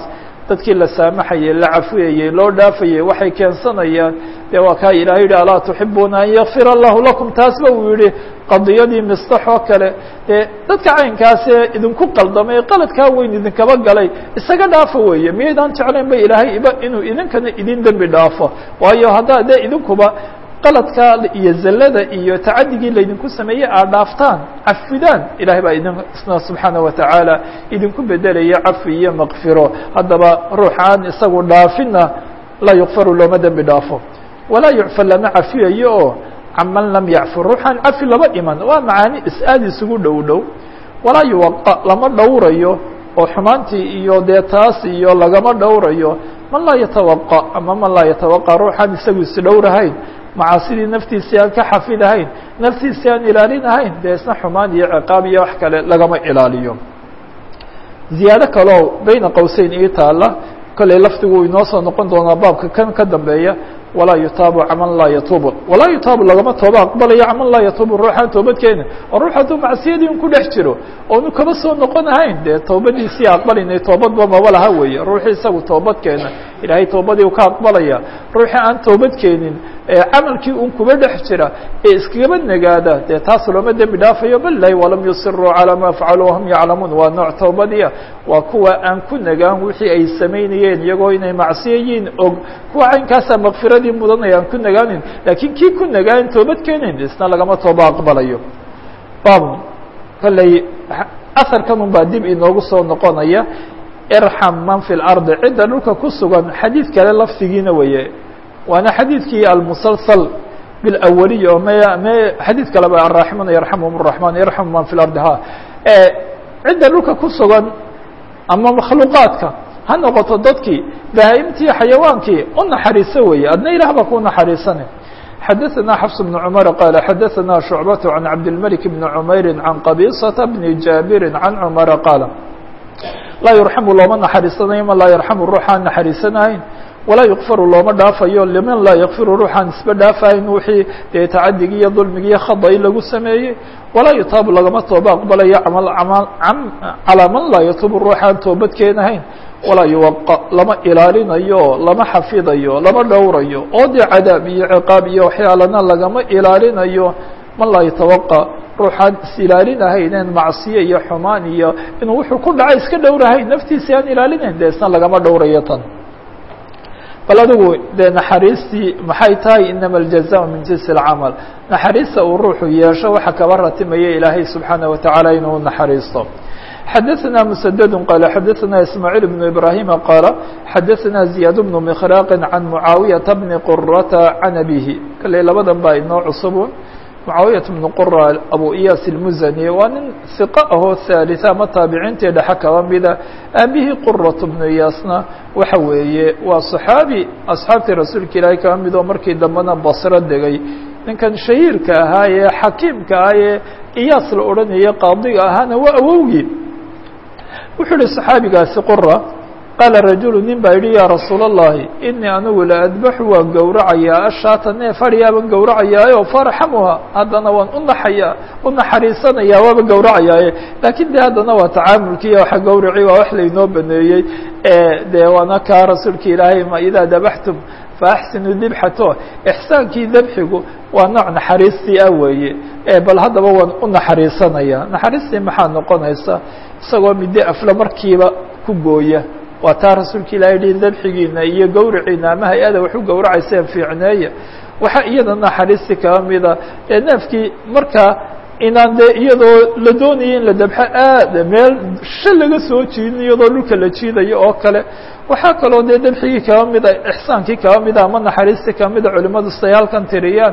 [SPEAKER 1] dadkii la saamaxayey la cafiyayey loo dhaafayey waxay keensanayaan dee waa kaa ilahay yihi alaa tuxibuuna an yakfir allahu lakum taasba uu yihi qadiyadii mistax oo kale dee dadka caynkaasee idinku qaldamay qaladkaa weyn idinkaba galay isaga dhaafa weeye miyaydaan jeclayn ba ilaahay iba inuu idinkana idin dembi dhaafo waayo haddaa dee idinkuba qaladka iyo zallada iyo tacadigii laydinku sameeyey aad dhaaftaan cafidaan ilahay baa idin isna subxaana watacaala idinku bedelaya cafi iyo makfiro haddaba ruux aan isagu dhaafina laa yukfaru looma dembi dhaafo walaa yucfar lama cafiyayo oo caman lam yacfur ruuxaan cafi laba iman waa macaani is-aad isugu dhow dhow walaa yuwaqa lama dhowrayo oo xumaantii iyo dee taas iyo lagama dhowrayo man laa yatawaqa ama man laa yatawaqa ruuxaan isagu isdhowrahayn macaasidii naftiisii aan ka xafidahayn naftiisii aan ilaalinahayn dee isna xumaan iyo ciqaab iyo wax kale lagama ilaaliyo ziyaado kaleo beyna qowseyn ii taala kolley lafdigu inoo soo noqon doonaa baabka kan ka dambeeya walaa yutaabu caman laa yatuubu walaa yutaabu lagama tooba aqbalayo caman laa yatuubu ruuxaan toobadkeena oo ruux hadduu macsiyadii un ku dhex jiro oonu kaba soo noqon ahayn dee toobadiisii aqbalinay toobadba maba laha weeye ruuxii isagu toobadkeena ilaahay toobadii u ka aqbalaya ruuxii aan toobadkeenin camalkii un kuba dhex jira ee iskagaba nagaada dee taas looma dembi dhaafayo bal lahi walam yusiruu calaa ma facaluu wahum yaclamuun waa nooc toobadiya waa kuwa aan ku nagaan wixii ay samaynayeen iyagoo inay macsiyayiin og kuwa caynkaasaa makfiradii mudanaya aan ku nagaanin laakiin kii ku nagaan toobad keenayn isna lagama tooba aqbalayo bab kolley aharkan un baa dib inoogu soo noqonaya irxam man fi lardi cidda dhulka ku sugan xadiid kale lafdigiina weeye waana xadiidkii almusalsal bilawaliy oo m m xadiid kaleba araaximuna yarxamhum الraحman yarxamu man fi lardi ha cidda dhulka ku sugan ama makhluuqaadka ha noqoto dadkii bahaa-imtii xayawaankii u naxariiso weeye adna ilah baa ku naxariisane xadaثna xfs بن cmr qال xadaثna شhucbaة عan cabdالmلك بn cmayri عan qabيصة بn jaabiri عan cmara qaal laa yurxamu looma naxariisanayo man laa yarxamu ruuxaan naxariisanahayn walaa yukfaru looma dhaafayo liman laa yakfiru ruuxaan isba dhaafahayn wixii dee tacadigii iyo dulmigii iyo khada'i lagu sameeyey walaa yutaabu lagama tooba aqbalayo calaa man laa yatuubu ruuxaan toobad keenahayn walaa yuwaqa lama ilaalinayo lama xafidayo lama dhowrayo oo dee cadaab iyo ciqaab iyo waxyaalana lagama ilaalinayo man laa yatawaqa ruuxaan is ilaalinahayneen macsiye iyo xumaan iyo inuu wuxuu ku dhacay iska dhowrahayn naftiisi aan ilaalinayn dee isna lagama dhowrayo tan bal adigu dee naxariistii maxay tahay inama aljaza min jinsi اlcamal naxariista uu ruuxu yeesho waxa kaba ratimaya ilaahay subxaanaه watacaala inuu naxariisto xadaثna mسdd qال xadaثna ismاعيل بن إbrahيm qاaل xadaثna زiyaad بن مkhrاq عan mعaawiyaةa بn qرata عan abihi kale labadan baa inoo cusubun mعaawiyaة بن qura abu iyas الmuzani waa nin ثiqo ahoo ثaaliثa ama taabiciintii dhexe kaba mida aabihii quraة بnu iyaasna waxa weeye waa صaxaabi asxaabtii rasuulka ilaahay kaba mid oo markii dambena basro degay ninkan shahiirka ahaa ee xakiimka ah ee iyaas la odhanaya qaadiga ahaana waa awowgii wuxuu ihi صaxaabigaasi qura qaala rajulu nin baa yihi yaa rasuul الlahi inii anigu la adbaxu waan gowracayaa ashaata neef adhiyaaban gowracayaayo farxamuha haddana waan unaxayaa u naxariisanaya waaba gowracayaaye laakiin de haddana waa tacaamulkiiyo waxa gowraci waa wax laynoo baneeyey dee waana kaa rasuulka ilaahay ma idaa dabaxtum faaxsinu dibxato ixsaankii dabxigu waa nooc naxariistii ah weeye bal haddaba waan u naxariisanaya naxariistii maxaa noqonaysa isagoo middo afle markiiba ku gooya waa taa rasuulka ilahay yihi dabxigiina iyo gowriciina ama hay-ada wax u gowracayseen fiicneeya waxaa iyada naxariistii kaba mida ee neefkii markaa inaan dee iyadoo la doonaya in la dabxo aad meel sha laga soo jiidin iyadoo dhulka la jiidayo oo kale waxaa kaloo dee dabxigii kaba mida ixsaankii kaba mida ama naxariistii kaba mida culimadu say halkan tiriyaan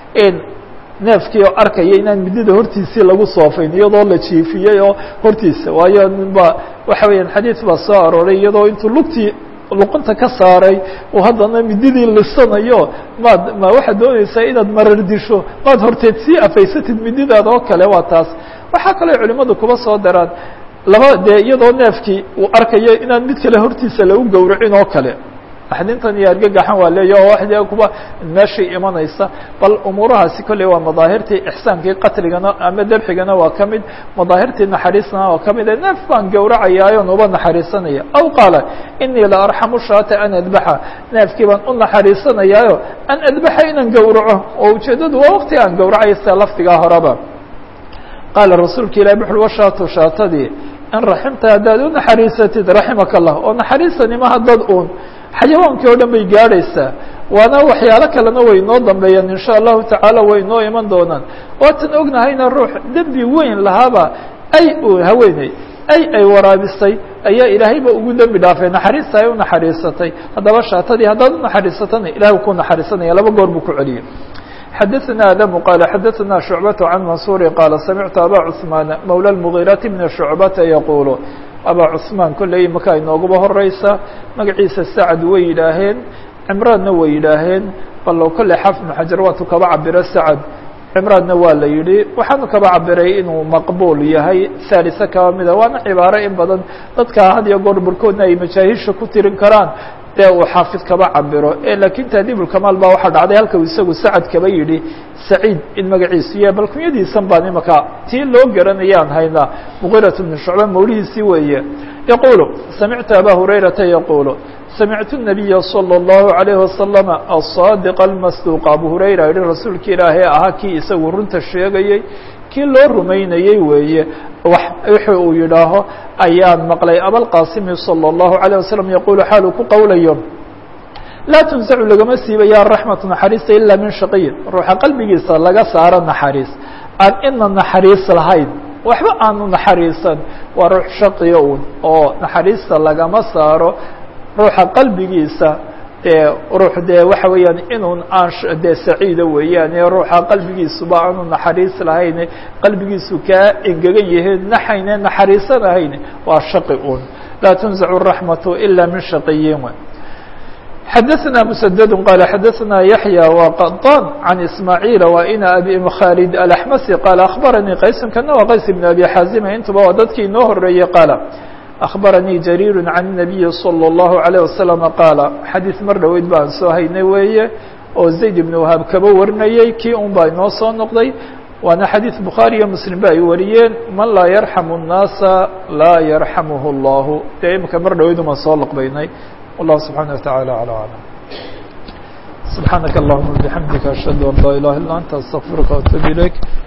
[SPEAKER 1] neefkii oo arkaya inaan midida hortiisii lagu soofayn iyadoo la jiifiyey oo hortiisa waayo ninba waxa weeyaan xadiid baa soo arooray iyadoo intuu lugtii luqunta ka saaray uu haddana mididii lisanayo maad ma waxaad doonaysaa inaad marar disho maad horteed sii afaysatid mididaada oo kale waa taas waxaa kaloo culimadu kuba soo daraan laba dee iyadoo neefkii uu arkayo inaan mid kale hortiisa lagu gowracin oo kale naxdintan iyo argagaxan waa leeya oo waxdee kuba meeshay imanaysa bal umuurahaasi kolley waa madaahirtii ixsaankii qatligana ama debxigana waa ka mid madaahirtii naxariistana waa ka mid neef baan gowracayaayo nuba naxariisanaya aw qaala inii la arxamu shaata an adbaxa neefkii baan u naxariisanayaayo an adbaxa inaan gowraco oo ujeeddadu waa waqti aan gowracayo sida lafdigaa horeba qaala rasuulka ilahi buxul washaatu shaatadii in raximta haddaad u naxariisatid raximaka allah oo naxariisanima dad uun xayawaankii oo dhan bay gaadhaysaa waana waxyaalo kalena way noo dambeeyaan in sha allahu tacaala way noo iman doonaan waatan ognahayna ruux dembi weyn lahaaba ay haweeney ay ay waraabisay ayaa ilaahayba ugu dembi dhaafay naxariista ay u naxariisatay haddaba shaatadii haddaad u naxariisatana ilahay ku naxariisanaya laba goor buu ku celiyey xadaثna adamu qaal xadaثna shucbaة can mansuuri qaala samictu aba cثmaan mawlى الmgiirati bn shucbata yaquulu abaa cثmaan kolley imaka inooguba horeysa magaciisa sacad way yidhaaheen cimraanna way yidhaaheen bal kolley xaafid bn xajar waatu kaba cabiro sacad cimraanna waa la yidhi waxaanu kaba cabiray inuu maqbuul yahay haalisa kaba mida waana cibaaro in badan dadka had iyo goor barkoodna ay majaahiisha ku tirin karaan dee uu xaafid kaba cabiro lakin taadiibulkamaal baa waxaa dhacday halka uu isagu sacad kaba yidhi saciid in magaciisu yahay bal kunyadiisan baan imaka tii loo garanayaan haynaa mugirat bn shucba mawlihiisii weeye yaquulu samictu aba hurayrata yaquulu samictu الnabiya salى الlahu عalayه wasalam aلصaadiq almasduuq abu hurayra yihi rasuulka ilaahay ahaa kii isagu runta sheegayey kii loo rumaynayey weeye wuxuu uu yidhaaho ayaan maqlay abalqaasimi salى الlahu عalيه wasalam yaqulu xaaluu ku qowlayo laa tunsacu lagama siibaya raxmatu naxariista ila min shaqiyin ruuxa qalbigiisa laga saaro naxariis aan ina naxariis lahayn waxba aanu naxariisan waa ruux shaqiya un oo naxariista lagama saaro ruuxa qalbigiisa dee ruux dee waxa weeyaan inun aan dee saciida weeyaane ruuxa qalbigiisuba aanu naxariis lahayn qalbigiisu kaa engegan yahay naxayne naxariisanahayn waa shaqi un laa tunzacu raxmatu ila min shaqiyin xadaثna mسdd qال xadaثna yaحyى وqطاn عan ismاعيiل وina abi khاld الأحmsي qال أخbaranii qaysun kana waa qays بن abi xaazima intuba waa dadkii inoo horeeyey qaala أخbaranii jarيir عan النabiyi slى الlaهu عalيه waسلم qaala xadiiث mar dhoweyd baan soo haynay weeye oo zayd ibn whaab kaba warinayey kii un baa inoo soo noqday waana xadiiث bukhaarي iyo mslim ba ay wariyeen man laa yarxam الnaasa laa yarxamh الlah dee imika mar dhoweyd umaan soo lqbaynay والله سبحانه وتعالى على أعلم سبحانك اللهم وبحمدك أشهد أن لا إله إلا أنت أستغفرك وأتوب إليك